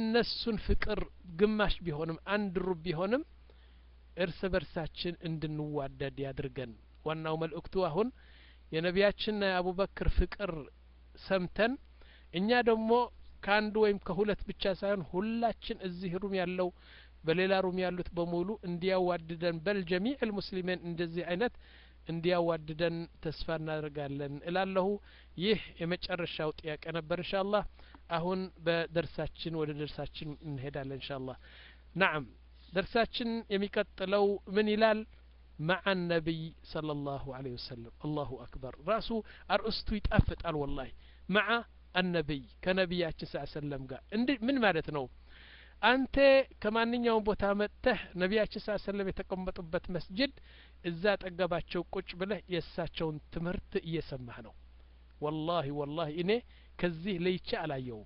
የእነሱን ፍቅር ግማሽ ቢሆንም አንድ ሩብ ቢሆንም እርስ በርሳችን እንድንዋደድ ያድርገን ዋናው መልእክቱ አሁን የነቢያችንና የአቡበክር ፍቅር ሰምተን እኛ ደግሞ ከአንዱ ወይም ከሁለት ብቻ ሳይሆን ሁላችን እዚህ ሩም ያለው በሌላ ሩም ያሉት በሙሉ እንዲያዋድደን በል ጀሚዕ ልሙስሊሚን እንደዚህ አይነት እንዲያዋድደን ተስፋ እናደርጋለን እላለሁ ይህ የመጨረሻው ጥያቄ ነበር እንሻ አላህ አሁን በደርሳችን ወደ ደርሳችን እንሄዳለን እንሻ አላህ ናም ደርሳችን የሚቀጥለው ምን ይላል مع النبي صلى الله عليه وسلم الله أكبر رأسه أرأسته يتأفت والله مع النبي كنبياتنا صلى الله عليه وسلم قال من مالتنا አንተ ከማንኛውም ቦታ መጥተህ ነቢያችን ስ ሰለም የተቀመጡበት መስጅድ እዛ ጠገባቸው ቁጭ ብለህ የእሳቸውን ትምህርት እየሰማህ ነው ወላሂ ወላሂ እኔ ከዚህ ለይቼ አላየውም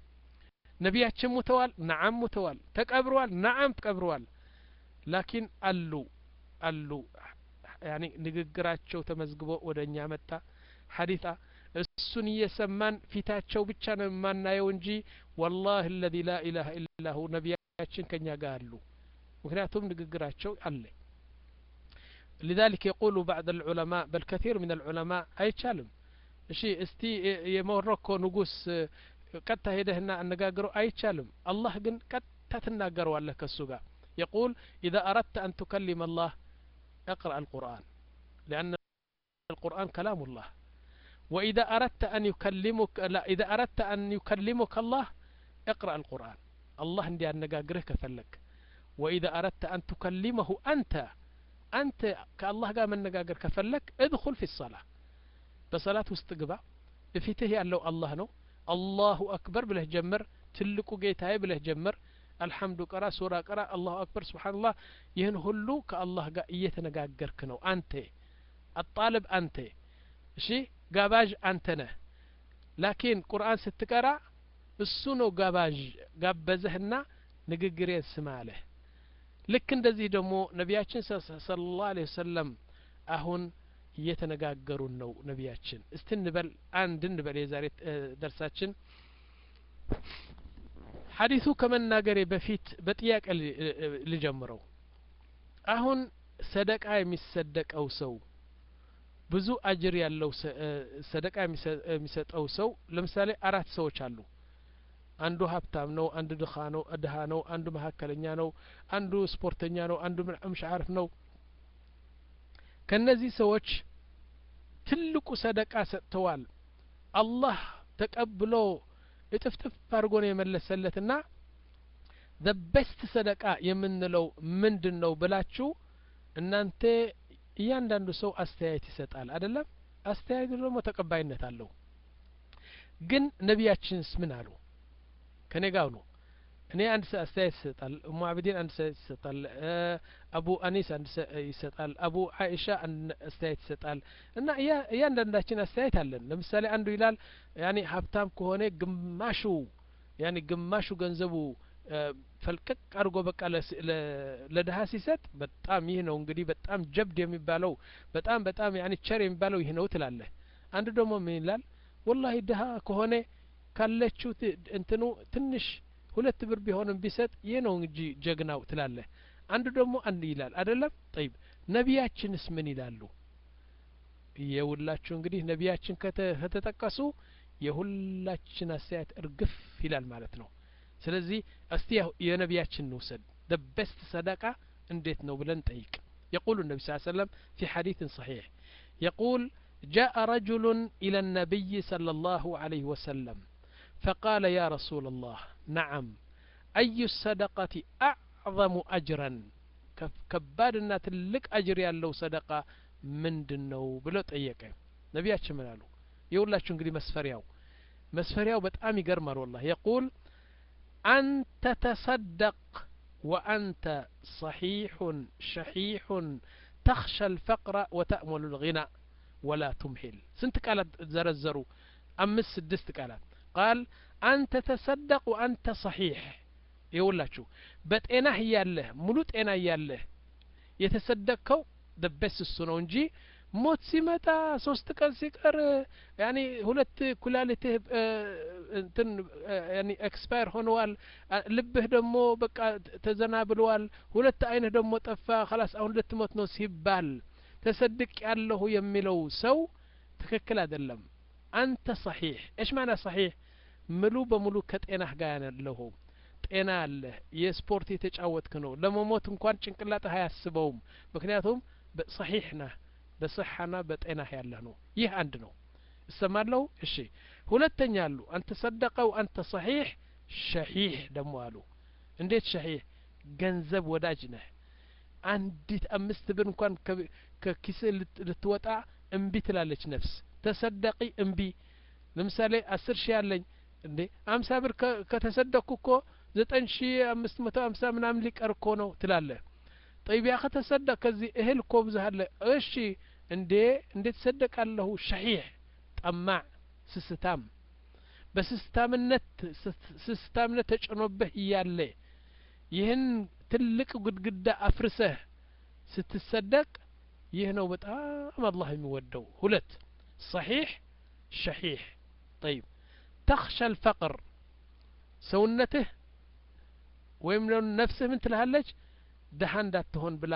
ነቢያችን ሙተዋል ነዓም ሙተዋል ተቀብረዋል ነዓም ተቀብረዋል ላኪን አሉ አሉ ያኒ ንግግራቸው ተመዝግቦ ወደ እኛ መጣ ሐዲታ እሱን እየሰማን ፊታቸው ብቻ ነው የማናየው እንጂ ወላህ አለዚ ላ ኢላሀ ኢላሁ ነቢያችን ከኛ ጋር አሉ ምክንያቱም ንግግራቸው አለ لذلك يقول بعض العلماء بل كثير من العلماء አይቻልም እሺ እስቲ የሞሮኮ ንጉስ ቀጥታ ሄደህና አነጋግረው አይቻልም አላህ ግን ቀጥታ ትናገረዋለህ ከሱ ጋር يقول إذا أردت أن تكلم الله اقرأ القرآن لأن القرآن كلام الله وإذا أردت أن يكلمك لا إذا أردت أن يكلمك الله اقرأ القرآن الله عندي أن نقاقره كفلك وإذا أردت أن تكلمه أنت أنت كالله قام من نقاقر كفلك ادخل في الصلاة بصلاة واستقبع بفيته ያለው الله ነው الله أكبر بله جمر ትልቁ ጌታዬ ብለህ ጀምር አልሐምዱ ቀራ ሱራ ቀራ አላሁ አክበር ስብሓንላህ ይህን ሁሉ ከአላህ ጋር እየተነጋገርክ ነው አንተ አጣልብ አንተ እሺ ጋባዥ አንተ ነህ ላኪን ቁርአን ስትቀራ እሱ ነው ጋባዥ ጋበዘህና ንግግሬን ስማ አለህ ልክ እንደዚህ ደግሞ ነቢያችን ስለ ላሁ ለ ወሰለም አሁን እየተነጋገሩን ነው ነቢያችን እስቲ እንበል አንድ እንበል የዛሬ ደርሳችን ሀዲሱ ከመናገሬ በፊት በጥያቄ ልጀምረው አሁን ሰደቃ የሚሰደቀው ሰው ብዙ አጅር ያለው ሰደቃ የሚሰጠው ሰው ለምሳሌ አራት ሰዎች አሉ አንዱ ሀብታም ነው አንዱ ድኻ ነው ድሃ ነው አንዱ መካከለኛ ነው አንዱ ስፖርተኛ ነው አንዱ ምሽ አርፍ ነው ከነዚህ ሰዎች ትልቁ ሰደቃ ሰጥተዋል አላህ ተቀብሎ እጥፍጥፍ አድርጎ ነው የመለሰለትና ዘ ቤስት ሰደቃ የምንለው ምንድን ነው ብላችሁ እናንተ እያንዳንዱ ሰው አስተያየት ይሰጣል አይደለም አስተያየቱ ደግሞ ተቀባይነት አለው ግን ነቢያችንስ ምን አሉ ከኔ ጋር ነው እኔ አንድ አስተያየት ይሰጣል እሙ አብዲን አንድ አስተያየት ይሰጣል አቡ አኒስ አንድ ይሰጣል አቡ አይሻ አንድ አስተያየት ይሰጣል እና እያንዳንዳችን አስተያየት አለን ለምሳሌ አንዱ ይላል ያኔ ሀብታም ከሆነ ግማሹ ያኔ ግማሹ ገንዘቡ ፈልቀቅ አድርጎ በቃ ለድሀ ሲሰጥ በጣም ይህ ነው እንግዲህ በጣም ጀብድ የሚባለው በጣም በጣም ያኔ ቸር የሚባለው ይህ ነው ትላለህ አንዱ ደግሞ ምን ይላል ወላሂ ድሀ ከሆነ ካለችው እንትኑ ትንሽ ሁለት ብር ቢሆንም ቢሰጥ ይህ ነው እንጂ ጀግናው ትላለህ አንዱ ደግሞ አንድ ይላል አይደለም ጠይብ ነቢያችንስ ምን ይላሉ የሁላችሁ እንግዲህ ነቢያችን ከተጠቀሱ የሁላችን አስተያየት እርግፍ ይላል ማለት ነው ስለዚህ እስቲ የነቢያችን እንውሰድ ደ ቤስት ሰደቃ እንዴት ነው ብለን ጠይቅ يقول النبي صلى الله عليه وسلم في حديث صحيح يقول جاء رجل إلى النبي صلى الله عليه وسلم فقال يا رسول الله نعم أي الصدقة أعظم أجرا كبادنا تلك أجر ያለው ሰደቃ ምንድን ነው ብሎ ጠየቀ ነቢያችን ምን አሉ የሁላችሁ እንግዲህ መስፈሪያው መስፈሪያው በጣም ይገርማል والله يقول أن تتصدق وأنت صحيح شحيح تخشى الفقر وتأمل الغنى ولا تمهل سنت قالت زرزروا أمس سدست قالت قال أنت تصدق وأنت صحيح يقولاتشو بጤናህ እያለህ ሙሉ ጤና እያለህ የተሰደቅከው ደበስ እሱ ነው እንጂ ሞት ሲመጣ ሶስት ቀን ሲቀር ያኒ ሁለት ኩላሊትህ እንትን ያኒ ኤክስፓየር ሆነዋል ልብህ ደግሞ በቃ ተዘናብለዋል ሁለት አይንህ ደግሞ ጠፋ ከላስ አሁን ልትሞት ነው ሲባል ተሰድቅ ያለሁ የሚለው ሰው ትክክል አይደለም አንተ ሰሒሕ እሽ ማና ሰሒሕ ሙሉ በሙሉ ከጤናህ ጋር ያለሁ ጤና አለህ የስፖርት የተጫወትክ ነው ለመሞት እንኳን ጭንቅላትህ አያስበውም ምክንያቱም ሰሒሕ ነህ በصحና በጤናህ ያለህ ነው ይህ አንድ ነው እሰማለሁ እሺ ሁለተኛ አሉ አንተ ሰደቀው አንተ ሰሒሕ ሸሒሕ ደግሞ አሉ እንዴት ሸሒሕ ገንዘብ ወዳጅ ነህ አንዲት አምስት ብር እንኳን ከኪስህ ልትወጣ እምቢ ትላለች ነፍስ ተሰደቂ እምቢ ለምሳሌ አስር ሺህ አለኝ እንዴ አምሳ ብር ከተሰደቅኩ እኮ ዘጠኝ ሺ አምስት መቶ አምሳ ምናምን ሊቀር እኮ ነው ትላለህ ጠይብ ያ ከተሰደቅ ከዚህ እህል እኮ ብዙሃለ እሺ እንዴ እንዴ ትሰደቃለሁ ሸሒሕ ጠማዕ ስስታም በስስታምነት ስስታምነት ተጭኖብህ እያለ ይህን ትልቅ ግድግዳ አፍርሰህ ስትሰደቅ ይህ ነው በጣም አላህ የሚወደው ሁለት ሰሒሕ ሸሒሕ ጠይብ ተኽሻ አልፈቅር ሰውነትህ ወይም ነፍስህ ምን ትልሃለች ድሀ እንዳትሆን ብላ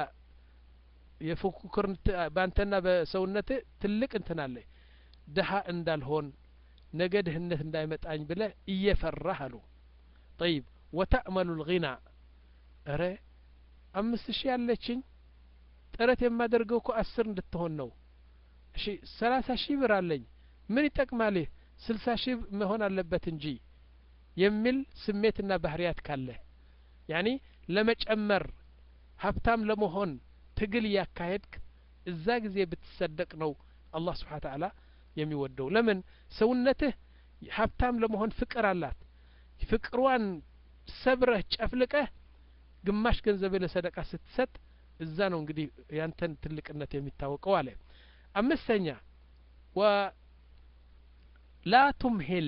የፉክክር በአንተና በሰውነትህ ትልቅ እንትን አለ ድሀ እንዳልሆን ነገ ድህነት እንዳይመጣኝ ብለ እየፈራህ አሉ ጠይብ ወተእመሉ ልጊና እረ አምስት ሺህ ያለችኝ ጥረት የማደርገው እኮ አስር እንድትሆን ነው እሺ ሰላሳ ሺህ ብር አለኝ ምን ይጠቅማል ስልሳ ሺህ መሆን አለበት እንጂ የሚል ስሜትና ባህርያት ካለ ያኒ ለመጨመር ሀብታም ለመሆን ትግል እያካሄድክ እዛ ጊዜ ብትሰደቅ ነው አላህ ስብሓን ተዓላ የሚወደው ለምን ሰውነትህ ሀብታም ለመሆን ፍቅር አላት ፍቅሯን ሰብረህ ጨፍልቀህ ግማሽ ገንዘብ ለሰደቃ ስትሰጥ እዛ ነው እንግዲህ ያንተን ትልቅነት የሚታወቀው አለ አምስተኛ ወ ላ ቱምሂል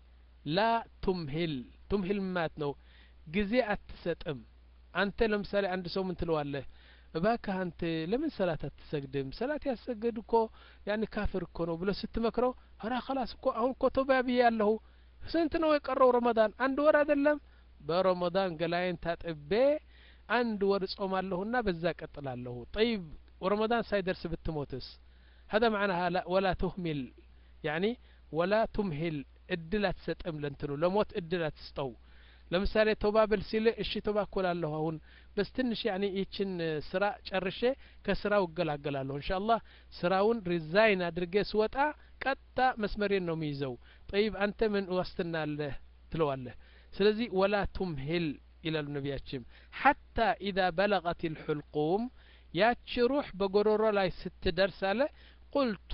ላ ቱምሂል ቱምሂል ማለት ነው ጊዜ አትሰጥም አንተ ለምሳሌ አንድ ሰው ምን ትለዋለህ እባክህ አንተ ለምን ሰላት አትሰግድም ሰላት ያሰገድ እኮ ያን ካፍር እኮ ነው ብሎ ስትመክረው አራ ከላስ እኮ አሁን እኮ ቶባ ብዬ ያለሁ ስንት ነው የቀረው ረመዳን አንድ ወር አይደለም በረመዳን ገላይን ታጥቤ አንድ ወር ጾማለሁና በዛ ቀጥላለሁ ጠይብ ረመዳን ሳይደርስ ብትሞትስ هذا معناها لا ولا تهمل يعني ولا تمهل እድል አትሰጥም ለንትኑ ለሞት እድል አትስጠው ለምሳሌ ቶባ ብል ሲል እሺ ቶባ እኮላለሁ አሁን በስ ትንሽ ያኔ ይችን ስራ ጨርሼ ከስራው እገላገላለሁ እንሻ አላህ ስራውን ሪዛይን አድርጌ ስወጣ ቀጥታ መስመሬን ነው የሚይዘው ጠይብ አንተ ምን ዋስትና አለህ ትለዋለህ ስለዚህ ወላ ቱምሂል ይላሉ ነቢያችን ሐታ ኢዛ በለቀት ልሑልቁም ያቺ ሩሕ በጎሮሮ ላይ ስትደርስ አለ ቁልቱ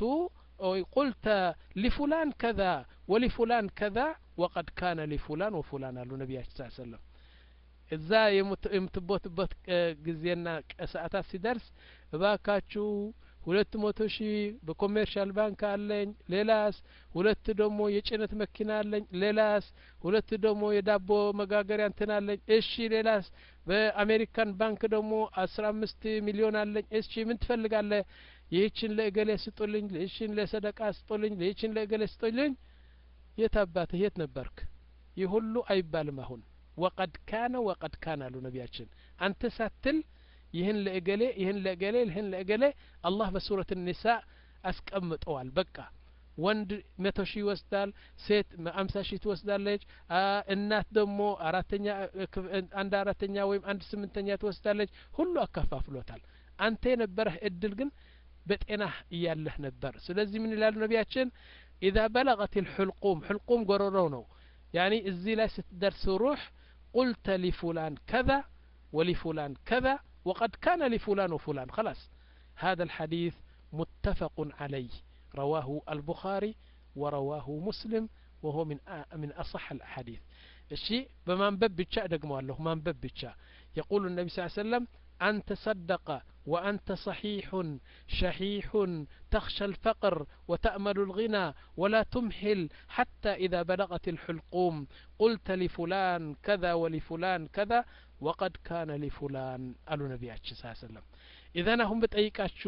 ቁልተ ሊፉላን ከዛ ወሊፉላን ከዛ ወቀድ ካነ ሊፉላን ወፉላን አሉ ነቢያችን ስ ሰለም እዛ የምትቦትበት ጊዜና ሰዓታት ሲደርስ እባካችሁ ሁለት መቶ ሺህ በኮሜርሻል ባንክ አለኝ ሌላስ ሁለት ደግሞ የጭነት መኪና አለኝ ሌላስ ሁለት ደግሞ የዳቦ መጋገሪያ እንትን አለኝ እሺ ሌላስ በአሜሪካን ባንክ ደግሞ አስራ አምስት ሚሊዮን አለኝ እሺ ምን ትፈልጋለህ ይህችን ለእገሌ ስጡልኝ ይህችን ለሰደቃ ስጡልኝ ይህችን ለእገሌ ስጡልኝ የት አባትህ የት ነበርክ ይህ ሁሉ አይባልም አሁን ወቀድ ካነ ወቀድ ካነ አሉ ነቢያችን አንተ ሳትል ይህን ለእገሌ ይህን ለእገሌ ይህን ለእገሌ አላህ በሱረት ኒሳ አስቀምጠዋል በቃ ወንድ መቶ ሺህ ይወስዳል ሴት አምሳ ሺህ ትወስዳለች እናት ደግሞ አራተኛ አንድ አራተኛ ወይም አንድ ስምንተኛ ትወስዳለች ሁሉ አከፋፍሎታል አንተ የነበረህ እድል ግን በጤናህ እያለህ ነበር ስለዚህ ምን ይላሉ ነቢያችን ኢዛ በለቀት ልሕልቁም ሕልቁም ጎረሮው ነው ያኒ እዚህ ላይ ስትደርስ ሩሕ ቁልተ ሊፉላን ከዛ ولفلان كذا وقد كان لفلان وفلان خلاص هذا الحديث متفق عليه رواه البخاري ورواه مسلم وهو من من أصح الأحاديث الشيء بمنبب بتشا دقموا له منبب بتشا يقول النبي صلى الله عليه وسلم أن تصدق وأنت صحيح شحيح تخشى الفقر وتأمل الغنى ولا تمهل حتى إذا بلغت الحلقوم قلت لفلان كذا ولفلان كذا وقد كان لفلان قالوا نبياتش صلى الله عليه وسلم إذا هم بتأيكاتشو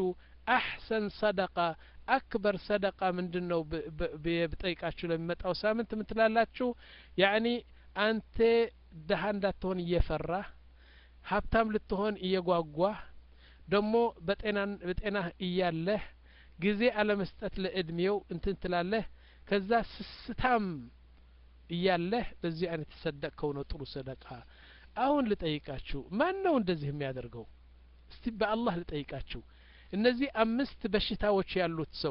አሕሰን ሰደቃ አክበር ሰደቃ ምንድን ነው ብጠይቃችሁ ለሚመጣው ሳምንት ምትላላችሁ ያኒ አንተ ደሀ እንዳትሆን እየፈራህ ሀብታም ልትሆን እየጓጓህ ደግሞ በጤናህ እያለህ ጊዜ አለመስጠት ለእድሜው እንትን ትላለህ ከዛ ስስታም እያለህ በዚህ አይነት ተሰደቅከው ነው ጥሩ ሰደቃ አሁን ልጠይቃችሁ ማን ነው እንደዚህ የሚያደርገው እስቲ በአላህ ልጠይቃችሁ እነዚህ አምስት በሽታዎች ያሉት ሰው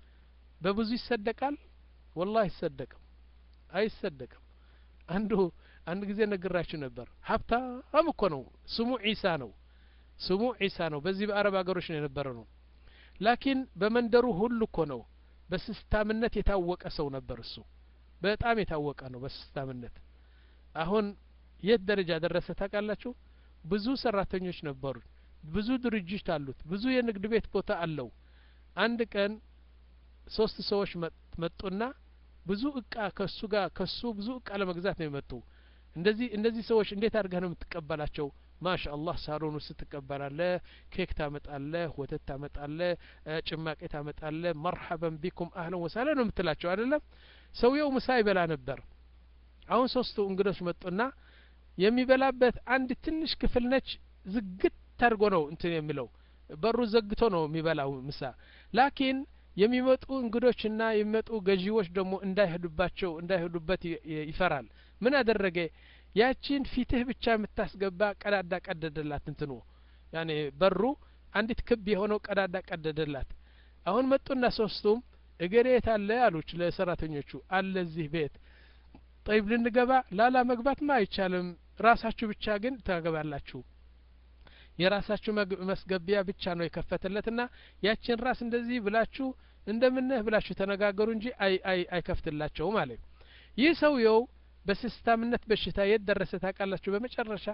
በብዙ ይሰደቃል ወላህ አይሰደቅም አይሰደቅም አንዱ አንድ ጊዜ ነግራችሁ ነበር ሀብታም እኮ ነው ስሙ ዒሳ ነው ስሙ ዒሳ ነው በዚህ በአረብ ሀገሮች ነው የነበረ ነው ላኪን በመንደሩ ሁሉ እኮ ነው በስስታምነት የታወቀ ሰው ነበር እሱ በጣም የታወቀ ነው በስስታምነት አሁን የት ደረጃ ደረሰ ታውቃላችሁ ብዙ ሰራተኞች ነበሩ ብዙ ድርጅት አሉት ብዙ የንግድ ቤት ቦታ አለው አንድ ቀን ሶስት ሰዎች መጡና ብዙ እቃ ከሱ ጋር ከሱ ብዙ እቃ ለመግዛት ነው የመጡ እንደዚህ እነዚህ ሰዎች እንዴት አድርገህ ነው የምትቀበላቸው ማሻ አላህ ሳሎን ውስጥ ትቀበላለህ ኬክ ታመጣለህ ወተት ታመጣለህ ጭማቄ ታመጣለህ መርሐበን ቢኩም አህለን ወሳለ ነው የምትላቸው አይደለም ሰውየው ምሳ ይበላ ነበር አሁን ሶስቱ እንግዶች መጡና የሚበላበት አንድ ትንሽ ክፍል ነች ዝግት አድርጎ ነው እንትን የሚለው በሩ ዘግቶ ነው የሚበላው ምሳ ላኪን የሚመጡ እንግዶችና የሚመጡ ገዢዎች ደግሞ እንዳይሄዱባቸው እንዳይሄዱበት ይፈራል ምን አደረገ ያቺን ፊትህ ብቻ የምታስገባ ቀዳዳ ቀደደላት እንትኑ ያኔ በሩ አንዲት ክብ የሆነው ቀዳዳ ቀደደላት አሁን መጡና ሶስቱም እገሌ የት አለ አሉች ለሰራተኞቹ አለ እዚህ ቤት ጠይብ ልንገባ ላላ መግባትማ አይቻልም ራሳችሁ ብቻ ግን ታገባላችሁ የራሳችሁ መስገቢያ ብቻ ነው የከፈተለትና ያችን ራስ እንደዚህ ብላችሁ እንደምነህ ብላችሁ ተነጋገሩ እንጂ አይ አይ አይከፍትላቸውም አለ ይህ ሰውየው በስስታምነት በሽታ የት ደረሰ ታውቃላችሁ በመጨረሻ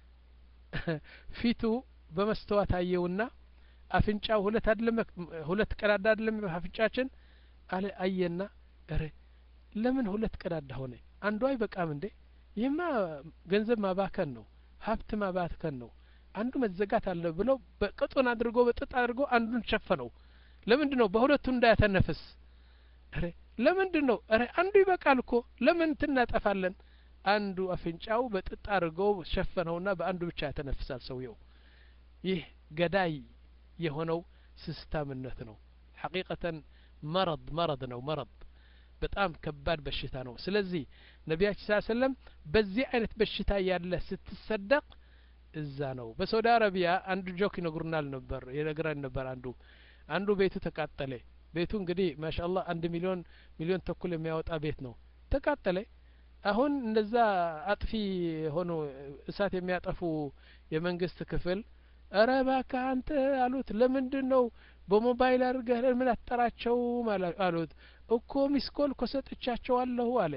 ፊቱ በመስተዋት አየውና አፍንጫው ሁለት አይደለም ሁለት ቀዳዳ አይደለም አፍንጫችን አለ አየና እረ ለምን ሁለት ቀዳዳ ሆነ አንዱ አይበቃም እንዴ ይህማ ገንዘብ ማባከን ነው ሀብት ማባከን ነው አንዱ መዘጋት አለ ብለው በቅጡን አድርጎ በጥጥ አድርጎ አንዱን ሸፈነው ለምንድን ነው በሁለቱ እንዳያተነፍስ ረ ለምንድን ነው ረ አንዱ ይበቃል እኮ ለምን ትናጠፋለን አንዱ አፍንጫው በጥጥ አድርገው ሸፈነውና በአንዱ ብቻ ያተነፍሳል ሰውየው ይህ ገዳይ የሆነው ስስታምነት ነው ሐቂቀተን መረድ መረድ ነው መረድ በጣም ከባድ በሽታ ነው ስለዚህ ነቢያችን ስ ሰለም በዚህ አይነት በሽታ ያለ ስትሰደቅ እዛ ነው በሳውዲ አረቢያ አንዱ ጆክ ይነግሩናል ነበር የነግራን ነበር አንዱ አንዱ ቤቱ ተቃጠለ ቤቱ እንግዲህ ማሻአላህ አንድ ሚሊዮን ሚሊዮን ተኩል የሚያወጣ ቤት ነው ተቃጠለ አሁን እንደዛ አጥፊ ሆኖ እሳት የሚያጠፉ የመንግስት ክፍል እረ እባክህ አንተ አሉት ለምንድን ነው በሞባይል አድርገህ ለምን አትጠራቸውም አሉት እኮ ሚስኮል እኮ ሰጥቻቸዋለሁ አለ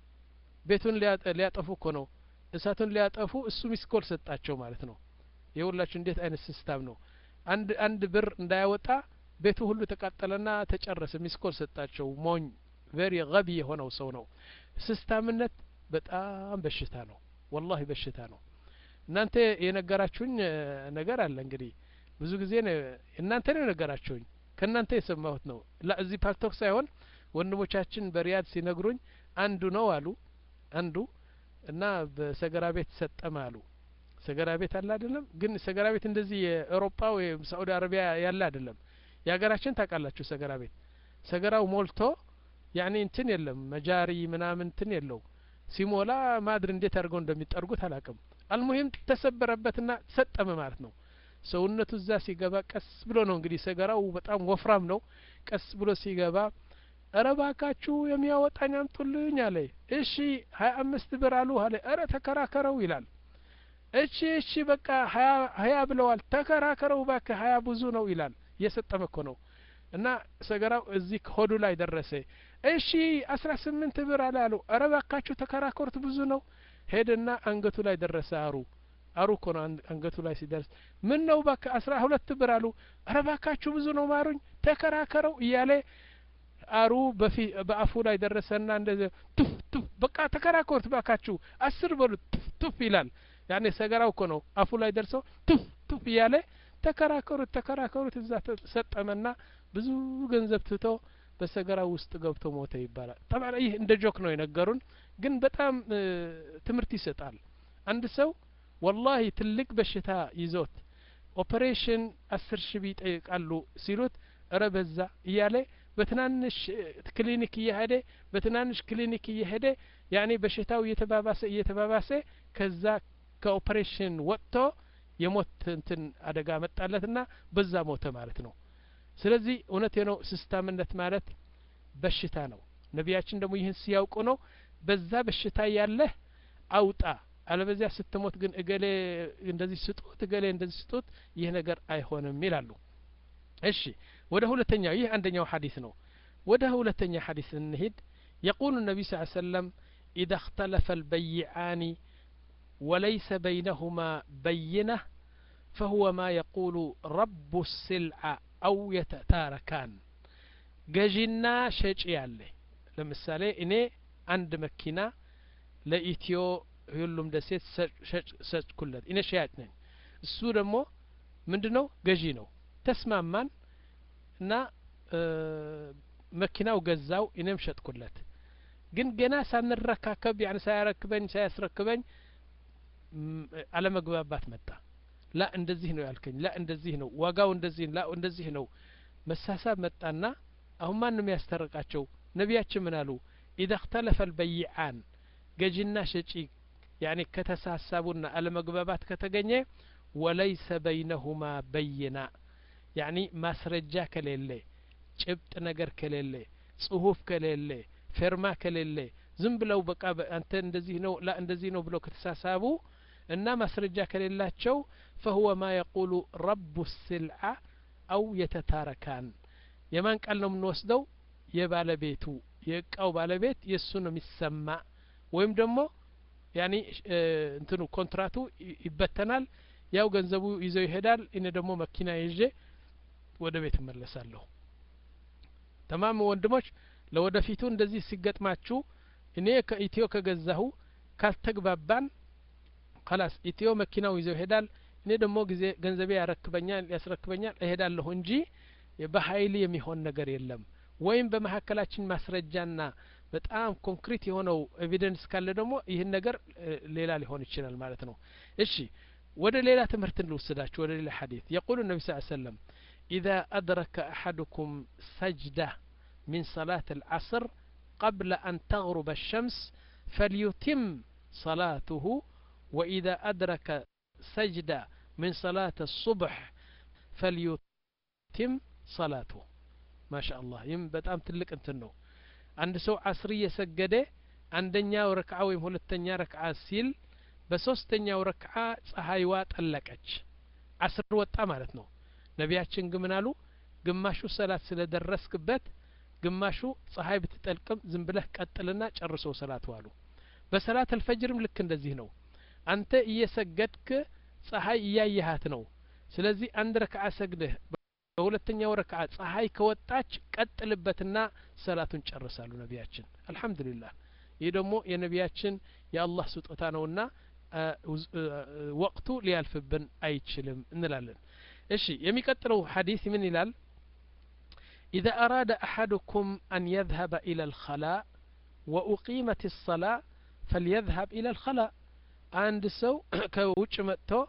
ቤቱን ሊያጠፉ እኮ ነው እሳቱን ሊያጠፉ እሱ ሚስኮል ሰጣቸው ማለት ነው የሁላችሁ እንዴት አይነት ሲስታም ነው አንድ አንድ ብር እንዳያወጣ ቤቱ ሁሉ ተቃጠለና ተጨረሰ ሚስኮል ሰጣቸው ሞኝ ቬሪ ገቢ የሆነው ሰው ነው ስስታምነት በጣም በሽታ ነው ወላሂ በሽታ ነው እናንተ የነገራችሁኝ ነገር አለ እንግዲህ ብዙ ጊዜ እናንተ ነው የነገራችሁኝ ከእናንተ የሰማሁት ነው እዚህ ፓክቶክ ሳይሆን ወንድሞቻችን በሪያድ ሲነግሩኝ አንዱ ነው አሉ አንዱ እና በሰገራ ቤት ሰጠመ አሉ ሰገራ ቤት አለ አይደለም ግን ሰገራ ቤት እንደዚህ የአውሮፓ ወይም ሳኡዲ አረቢያ ያለ አይደለም የሀገራችን ታውቃላችሁ ሰገራ ቤት ሰገራው ሞልቶ ያኔ እንትን የለም መጃሪ ምናምን እንትን የለው ሲሞላ ማድር እንዴት አድርገው እንደሚጠርጉት አላቅም አልሙሂም ተሰበረበትና ሰጠመ ማለት ነው ሰውነቱ እዛ ሲገባ ቀስ ብሎ ነው እንግዲህ ሰገራው በጣም ወፍራም ነው ቀስ ብሎ ሲገባ እረ ባካችሁ የሚያወጣኝ አምጡልኝ አለ እሺ ሀያ አምስት ብር አሉ አለ እረ ተከራከረው ይላል እሺ እሺ በቃ ሀያ ሀያ ብለዋል ተከራከረው ባክ ሀያ ብዙ ነው ይላል እየሰጠመ እኮ ነው እና ሰገራው እዚህ ሆዱ ላይ ደረሰ እሺ አስራ ስምንት ብር አለ አሉ እረ ባካችሁ ተከራከሩት ብዙ ነው ሄደና አንገቱ ላይ ደረሰ አሩ አሩ እኮ ነው አንገቱ ላይ ሲደርስ ምን ነው ባካ አስራ ሁለት ብር አሉ እረ ባካችሁ ብዙ ነው ማሩኝ ተከራከረው እያለ አሩ በአፉ ላይ ደረሰና እንደዚህ ቱፍ ቱፍ በቃ ተከራከሩት ባካችሁ አስር በሉ ቱፍ ቱፍ ይላል ያኔ ሰገራው እኮ ነው አፉ ላይ ደርሰው ቱፍ ቱፍ እያለ ተከራከሩት ተከራከሩት እዛ ሰጠመና ብዙ ገንዘብ ትቶ በሰገራ ውስጥ ገብቶ ሞተ ይባላል ጠባ ይህ እንደ ጆክ ነው የነገሩን ግን በጣም ትምህርት ይሰጣል አንድ ሰው ወላሂ ትልቅ በሽታ ይዞት ኦፐሬሽን አስር ሺህ ይጠይቃሉ ሲሉት እረ በዛ እያለ በትናንሽ ክሊኒክ እየሄደ በትናንሽ ክሊኒክ እየሄደ ያኔ በሽታው እየተባባሰ እየተባባሰ ከዛ ከኦፐሬሽን ወጥቶ የሞት እንትን አደጋ መጣለትና በዛ ሞተ ማለት ነው ስለዚህ እውነቴ ነው ስስታምነት ማለት በሽታ ነው ነቢያችን ደግሞ ይህን ሲያውቁ ነው በዛ በሽታ ያለህ አውጣ አለበዚያ ስትሞት ግን እገሌ እንደዚህ ስጡት እገሌ እንደዚህ ስጡት ይህ ነገር አይሆንም ይላሉ እሺ ወደ ሁለተኛው ይህ አንደኛው ሐዲስ ነው ወደ ሁለተኛ ሐዲስ እንሂድ يقول النبي صلى الله عليه وسلم إذا اختلف البيعان وليس بينهما بينة فهو ما يقول رب السلعة أو يتتاركان ገዢና ሸጪ ያለ ለምሳሌ እኔ አንድ መኪና ለኢትዮ ሁሉም ደሴት ሰጭኩለት እኔ ሸያጭ ነኝ እሱ ደግሞ ምንድ ነው ገዢ ነው ተስማማን እና መኪናው ገዛው እኔም ሸጥኩለት ግን ገና ሳንረካከብ ያን ሳያረክበኝ ሳያስረክበኝ አለመግባባት መጣ ላ እንደዚህ ነው ያልከኝ ላ እንደዚህ ነው ዋጋው እንደዚህ ላ እንደዚህ ነው መሳሳብ መጣና አሁን ማንም ያስታርቃቸው ነቢያችን ምን አሉ ኢዛ እክተለፈ ልበይዓን ገዢና ሸጪ ያኔ ከተሳሳቡና አለመግባባት ከተገኘ ወለይሰ በይነሁማ በይና ያኒ ማስረጃ ከሌለ ጭብጥ ነገር ከሌለ ጽሁፍ ከሌለ ፌርማ ከሌለ ዝም ብለው በቃ አንተ እንደዚህ ነው ላ እንደዚህ ነው ብለው ከተሳሳቡ እና ማስረጃ ከሌላቸው ፈሁወ ማ የቁሉ ረቡ ስልዓ አው የተታረካን የማን ቃል ነው የምንወስደው የባለቤቱ የእቃው ባለቤት የእሱ ነው የሚሰማ ወይም ደግሞ ያኒ እንትኑ ኮንትራቱ ይበተናል ያው ገንዘቡ ይዘው ይሄዳል እኔ ደግሞ መኪና ይዤ ወደ ቤት እመለሳለሁ ተማም ወንድሞች ለወደፊቱ እንደዚህ ሲገጥማችሁ እኔ ከኢትዮ ከገዛሁ ካልተግባባን ከላስ ኢትዮ መኪናው ይዘው ይሄዳል እኔ ደግሞ ጊዜ ገንዘቤ ያረክበኛል ያስረክበኛል እሄዳለሁ እንጂ በሀይል የሚሆን ነገር የለም ወይም በመካከላችን ማስረጃና በጣም ኮንክሪት የሆነው ኤቪደንስ ካለ ደግሞ ይህን ነገር ሌላ ሊሆን ይችላል ማለት ነው እሺ ወደ ሌላ ትምህርት እንልውስዳችሁ ወደ ሌላ ሐዲት የቁሉ ነቢ ስ ሰለም إذا أدرك أحدكم سجدة من صلاة العصر قبل أن تغرب الشمس فليتم صلاته وإذا أدرك سجدة من صلاة الصبح فليتم صلاته ما شاء الله يم በጣም ትልቅ እንትን ነው አንድ ሰው አስር እየሰገደ አንደኛው ረክዓ ወይም ሁለተኛ ረክዓ ሲል በሶስተኛው ረክዓ ፀሐይዋ ጠለቀች አስር ወጣ ማለት ነው ነቢያችን ግን ምን አሉ ግማሹ ሰላት ስለደረስክበት ግማሹ ፀሐይ ብትጠልቅም ዝም ብለህ ቀጥልና ጨርሶ ሰላት ዋሉ በሰላት አልፈጅርም ልክ እንደዚህ ነው አንተ እየሰገድክ ፀሐይ እያየሃት ነው ስለዚህ አንድ ረክዓ ሰግደህ በሁለተኛው ረክዓ ፀሐይ ከወጣች ቀጥልበትና ሰላቱን ጨርሳሉ ነቢያችን አልሐምዱሊላህ ይህ ደግሞ የነቢያችን የአላህ ስጦታ ነውና ወቅቱ ሊያልፍብን አይችልም እንላለን እሺ የሚቀጥለው ሐዲስ ምን ይላል إذا أراد أحدكم أن يذهب إلى الخلاء وأقيمت الصلاة فليذهب إلى الخلاء عند سو كوش متو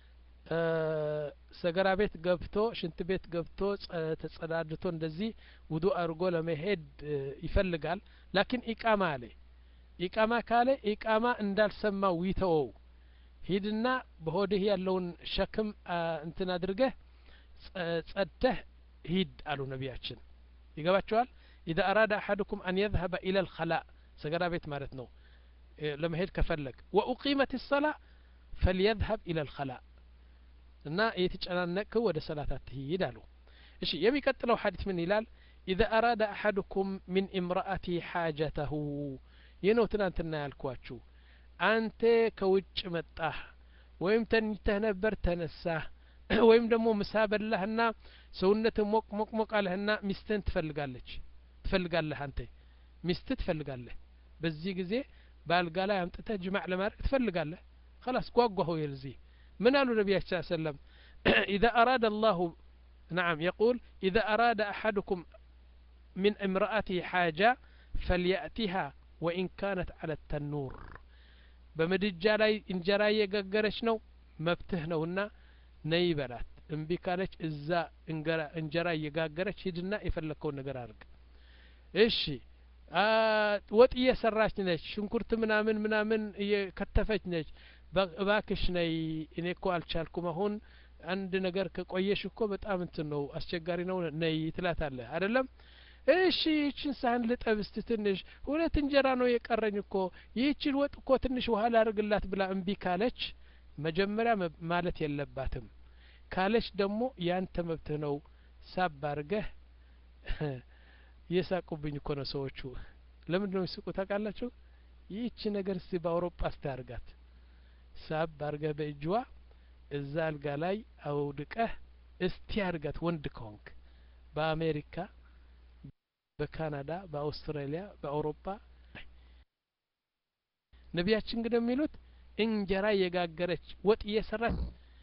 ሰገራ ቤት ገብቶ ሽንት ቤት ገብቶ ተጸዳድቶ እንደዚህ ውዱ አድርጎ ለመሄድ ይፈልጋል ላኪን ኢቃማ አለ ኢቃማ ካለ ኢቃማ እንዳልሰማው ይተወው ሂድና በሆድህ ያለውን ሸክም እንትን አድርገህ ጸድተህ ሂድ አሉ ነቢያችን ይገባቸዋል ኢዛ አራዳ አሐድኩም አን የዝሀበ ኢለ ልኸላእ ሰገራ ቤት ማለት ነው ለመሄድ ከፈለግ ወኡቂመት ሰላ ፈልየዝሀብ ኢለ ልኸላእ እና የተጨናነቅ ወደ ሰላት አትሂድ አሉ እሺ የሚቀጥለው ሐዲስ ምን ይላል ኢዛ አራዳ አሐድኩም ሚን ኢምራአቲ ሓጀተሁ ይህ ነው ትናንትና ያልኳችሁ አንተ ከውጭ መጣህ ወይም ተኝተህ ነበር ተነሳህ ወይም ደግሞ ምሳ በላህና ሰውነት ሞቅ ሞቅ ሞቅ አለህና ሚስትህን ትፈልጋለች ትፈልጋለህ አንተ ሚስት ትፈልጋለህ በዚህ ጊዜ በአልጋ ላይ አምጥተህ ጅማዕ ለማድረግ ትፈልጋለህ ከላስ ጓጓሁ የልዚህ ምን አሉ ነቢያችን ሰለም إذا أراد الله نعم يقول إذا أراد أحدكم من امرأته حاجة فليأتها وإن كانت على التنور በምድጃ ላይ እንጀራ እየጋገረች ነው መብትህ ነውና ነይ በላት እምቢ ካለች እዛ እንጀራ እየጋገረች ሂድና የፈለግከውን ነገር አድርግ እሺ ወጥ እየሰራች ነች ሽንኩርት ምናምን ምናምን እየከተፈች ነች እባክሽ ነይ እኔ እኮ አልቻልኩም አሁን አንድ ነገር ከቆየሽ እኮ በጣም እንትን ነው አስቸጋሪ ነው ነይ ትላታለህ አይደለም እሺ ይህችን ሳህን ልጠብ እስቲ ትንሽ ሁለት እንጀራ ነው የቀረኝ እኮ ይህችን ወጥ እኮ ትንሽ ውሃ ላርግላት ብላ እምቢ ካለች መጀመሪያ ማለት የለባትም ካለች ደግሞ ያንተ መብትህ ነው ሳብ አርገህ እየሳቁብኝ እኮ ነው ሰዎቹ ለምንድ ነው የሚስቁ ታውቃላችሁ ይህቺ ነገር እስቲ በአውሮፓ ስታርጋት ሳብ አርገህ በእጅዋ እዛ አልጋ ላይ አውድቀህ እስቲ አርጋት ወንድ ከሆንክ በአሜሪካ በካናዳ በአውስትራሊያ በአውሮፓ ነቢያችን ግን የሚሉት እንጀራ የጋገረች ወጥ እየሰራች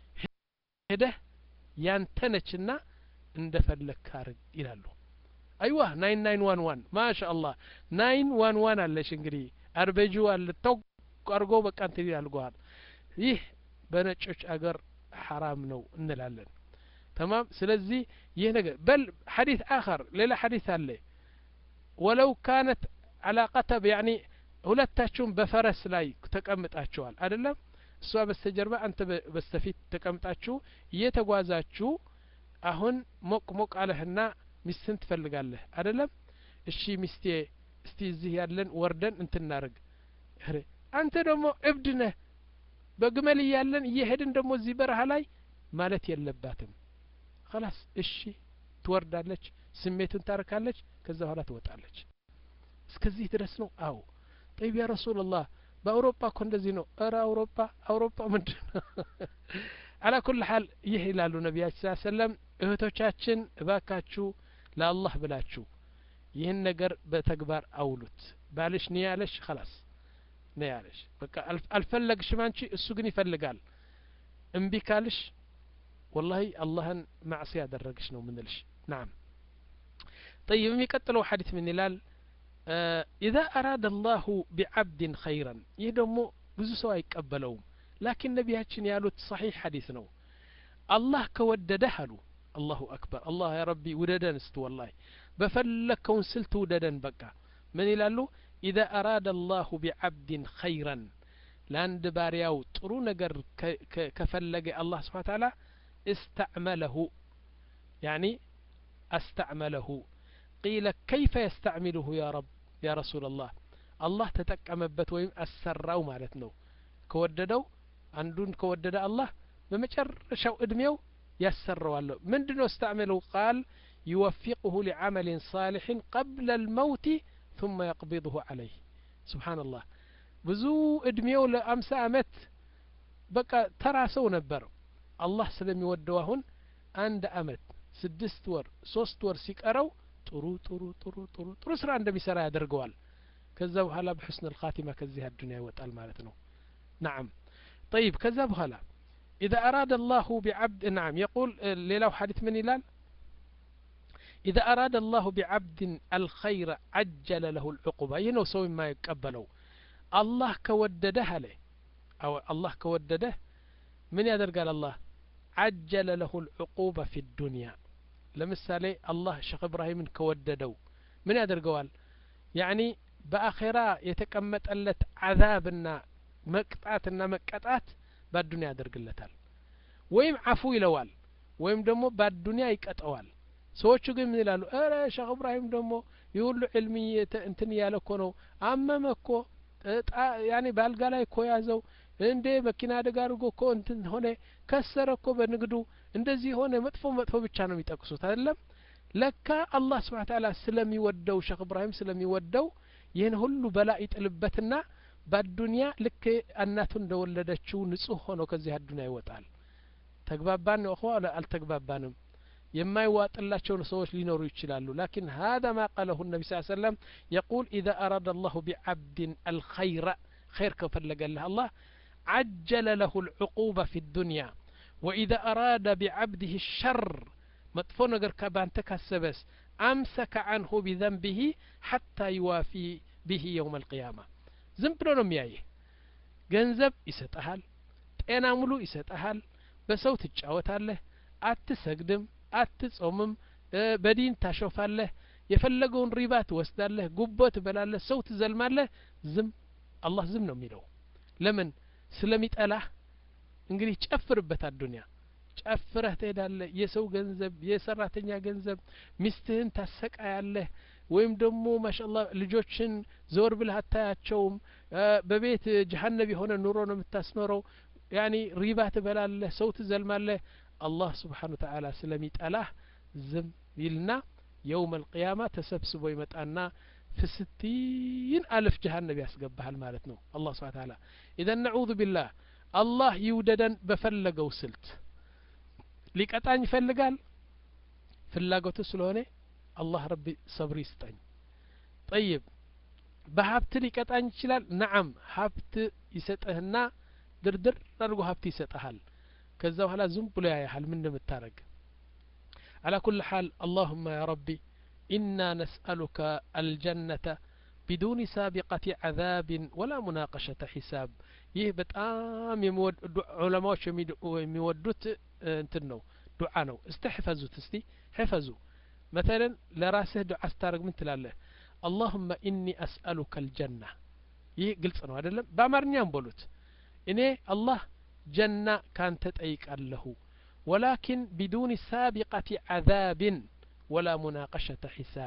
ሄደህ ያንተ ነችና እንደ ፈለግክ አርግ ይላሉ አይዋ ናይን ናይን ዋን ዋን ማሻ አላህ ናይን ዋን ዋን አለሽ እንግዲህ አርበጂ አለ ተው አርጎ በቃ እንትን ያልገዋል ይህ በነጮች አገር ሐራም ነው እንላለን ተማም ስለዚህ ይህ ነገር በል ሐዲት አኸር ሌላ ሐዲት አለ ወለው ካነት አላ ቀተብ ያኒ ሁለታችሁም በፈረስ ላይ ተቀምጣችኋል አይደለም እሷ በስተጀርባ አንተ በስተፊት ተቀምጣችሁ እየተጓዛችሁ አሁን ሞቅ ሞቅ አለህና ሚስትን ትፈልጋለህ አይደለም እሺ ሚስቴ እስቲ እዚህ ያለን ወርደን እንትናርግ አንተ ደግሞ እብድ ነህ በግመል እያለን እየሄድን ደግሞ እዚህ በረሃ ላይ ማለት የለባትም ከላስ እሺ ትወርዳለች ስሜቱን ታርካለች ከዛ በኋላ ትወጣለች እስከዚህ ድረስ ነው አው ጠይብ ያ ረሱላላህ በአውሮፓ እኮ እንደዚህ ነው እረ አውሮፓ አውሮፓ ምንድን ነው አላ ኩል ሀል ይህ ይላሉ ነቢያችን ስ ሰለም እህቶቻችን እባካችሁ ለአላህ ብላችሁ ይህን ነገር በተግባር አውሉት ባልሽ ኒ ያለሽ ከላስ ነ ያለሽ በቃ አልፈለግሽም አንቺ እሱ ግን ይፈልጋል እምቢ ካልሽ ወላሂ አላህን ማዕሲ ያደረግሽ ነው ምንልሽ ናም طيب የሚቀጥለው ሐዲት ምን ይላል ኢዛ አራደ አላሁ ቢዓብድን ኸይረን ይህ ደግሞ ብዙ ሰው አይቀበለውም ላኪን ነቢያችን ያሉት ሰሒሕ ሐዲስ ነው አላህ ከወደደህ አሉ አላሁ አክበር አላህ ያ ረቢ ውደደን እስቲ ወላሂ በፈለግከውን ስልት ውደደን በቃ ምን ይላሉ ኢዛ አራደ አላሁ ቢዓብድን ኸይረን ለአንድ ባሪያው ጥሩ ነገር ከፈለገ አላህ ስብሓን ታላ استعمله يعني استعمله قيل كيف يستعمله يا رب يا رسول الله الله تتقمبت ويم أسراو مالتنا كوددو عندون كودد الله بمجرشው እድሜው ያሰራዋለሁ ምንድነው استعمله قال يوفقه لعمل صالح قبل الموت ثم يقبضه عليه سبحان الله ብዙ እድሜው ለአምሳ አመት በቃ ተራ ሰው ነበር አላህ ስለሚወደው አሁን አንድ አመት ስድስት ወር ሶስት ወር ሲቀረው ጥሩ ጥሩ ጥሩ ጥሩ ጥሩ ስራ እንደሚሰራ ያደርገዋል ከዛ በኋላ በሕስን ልካቲማ ከዚህ አዱኒያ ይወጣል ማለት ነው ናም طيب ከዛ በኋላ إذا أراد الله بعبد نعم يقول ليلة حديث من إلال إذا أراد الله بعبد الخير عجل له العقوبة ينو سوي ما يقبلوا الله كودده عليه أو الله كودده من يدرقال الله عجل له العقوبة في الدنيا لمثالي الله شيخ إبراهيم كوددو من يدرقوال يعني بآخرة يتكمت ألت عذابنا مقطعتنا مقطعت በአዱኒያ ያደርግለታል ወይም አፉ ይለዋል ወይም ደግሞ በአዱኒያ ይቀጠዋል ሰዎቹ ግን ምን ይላሉ እረ ሼክ እብራሂም ደግሞ የሁሉ ዕልሚ እንትን እያለ እኮ ነው አመመ እኮ ያኔ በአልጋ ላይ እኮ ያዘው እንዴ መኪና አደጋ አድርጎ እኮ እንትን ሆነ ከሰረ እኮ በንግዱ እንደዚህ ሆነ መጥፎ መጥፎ ብቻ ነው የሚጠቅሱት አይደለም ለካ አላህ ስብሓን ታላ ስለሚወደው ሼክ እብራሂም ስለሚወደው ይህን ሁሉ በላ ይጥልበትና በአዱኒያ ልክ እናቱ እንደወለደችው ንጹህ ሆኖ ከዚህ አዱኒያ ይወጣል ተግባባን ነው እኸዋ አልተግባባንም የማይዋጥላቸው ሰዎች ሊኖሩ ይችላሉ ላኪን هذا ما قاله النبي صلى الله عليه وسلم يقول إذا أراد الله بعبد الخير خير كفلق الله الله عجل له العقوبة في الدنيا ወኢዛ አራደ ቢዓብድህ ሸር መጥፎ ነገር ባንተ ካሰበስ አምሰከ አንሁ ቢዘንቢህ ሐታ ይዋፊ ብህ የውም አልቅያማ ዝም ብሎ ነው የሚያይህ ገንዘብ ይሰጠሃል ጤና ሙሉ ይሰጠሃል በሰው ትጫወታለህ አትሰግድም አትጾምም በዲን ታሾፋለህ የፈለገውን ሪባ ትወስዳለህ ጉቦ ትበላለህ ሰው ትዘልማለህ ዝም አላህ ዝም ነው የሚለው ለምን ስለሚጠላህ እንግዲህ ጨፍርበት አዱንያ ጨፍረህ ትሄዳለህ የሰው ገንዘብ የሰራተኛ ገንዘብ ሚስትህን ታሰቃያለህ ወይም ደግሞ ማሻላ ልጆችን ዘወር ብለህ አታያቸውም በቤት ጀሀነብ የሆነ ኑሮ ነው የምታስኖረው ያኒ ሪባ ትበላለህ ሰው ትዘልማለህ አላህ ስብሓን ተዓላ ስለሚጠላህ ዝም ይልና የውም አልቅያማ ተሰብስቦ ይመጣና ፍስቲን አልፍ ጀሀነብ ያስገባሃል ማለት ነው አላህ ስብሓን ተዓላ ኢዘን ነዑዙ ቢላህ አላህ ይውደደን በፈለገው ስልት ሊቀጣኝ ይፈልጋል ፍላጎቱ ስለሆነ አላህ ረቢ ሰብር ይስጠኝ ጠይብ በሀብት ሊቀጣኝ ይችላል ነዓም ሀብት ይሰጥህና ድርድር አድርጎ ሀብት ይሰጠሃል ከዛ በኋላ ዝም ብሎ ያያሃል ምን እንደምታረግ على كل حال اللهم يا ربي إنا نسألك الجنة بدون سابقة عذاب ولا مناقشة حساب ይህ በጣም ዑለማዎች የሚወዱት እንትን ነው ዱዓ ነው እስቲ ሕፈዙት እስቲ ሕፈዙ መተለን ለራስህ ዱዓ ስታደርግ ምን ትላለህ አላሁመ ኢኒ አስአሉከ አልጀና ይህ ግልጽ ነው አይደለም በአማርኛም በሉት እኔ አላህ ጀና ካንተ ጠይቃለሁ ወላኪን ቢዱን ሳቢቀት ዓዛብን ወላ ሙናቀሸተ ሒሳብ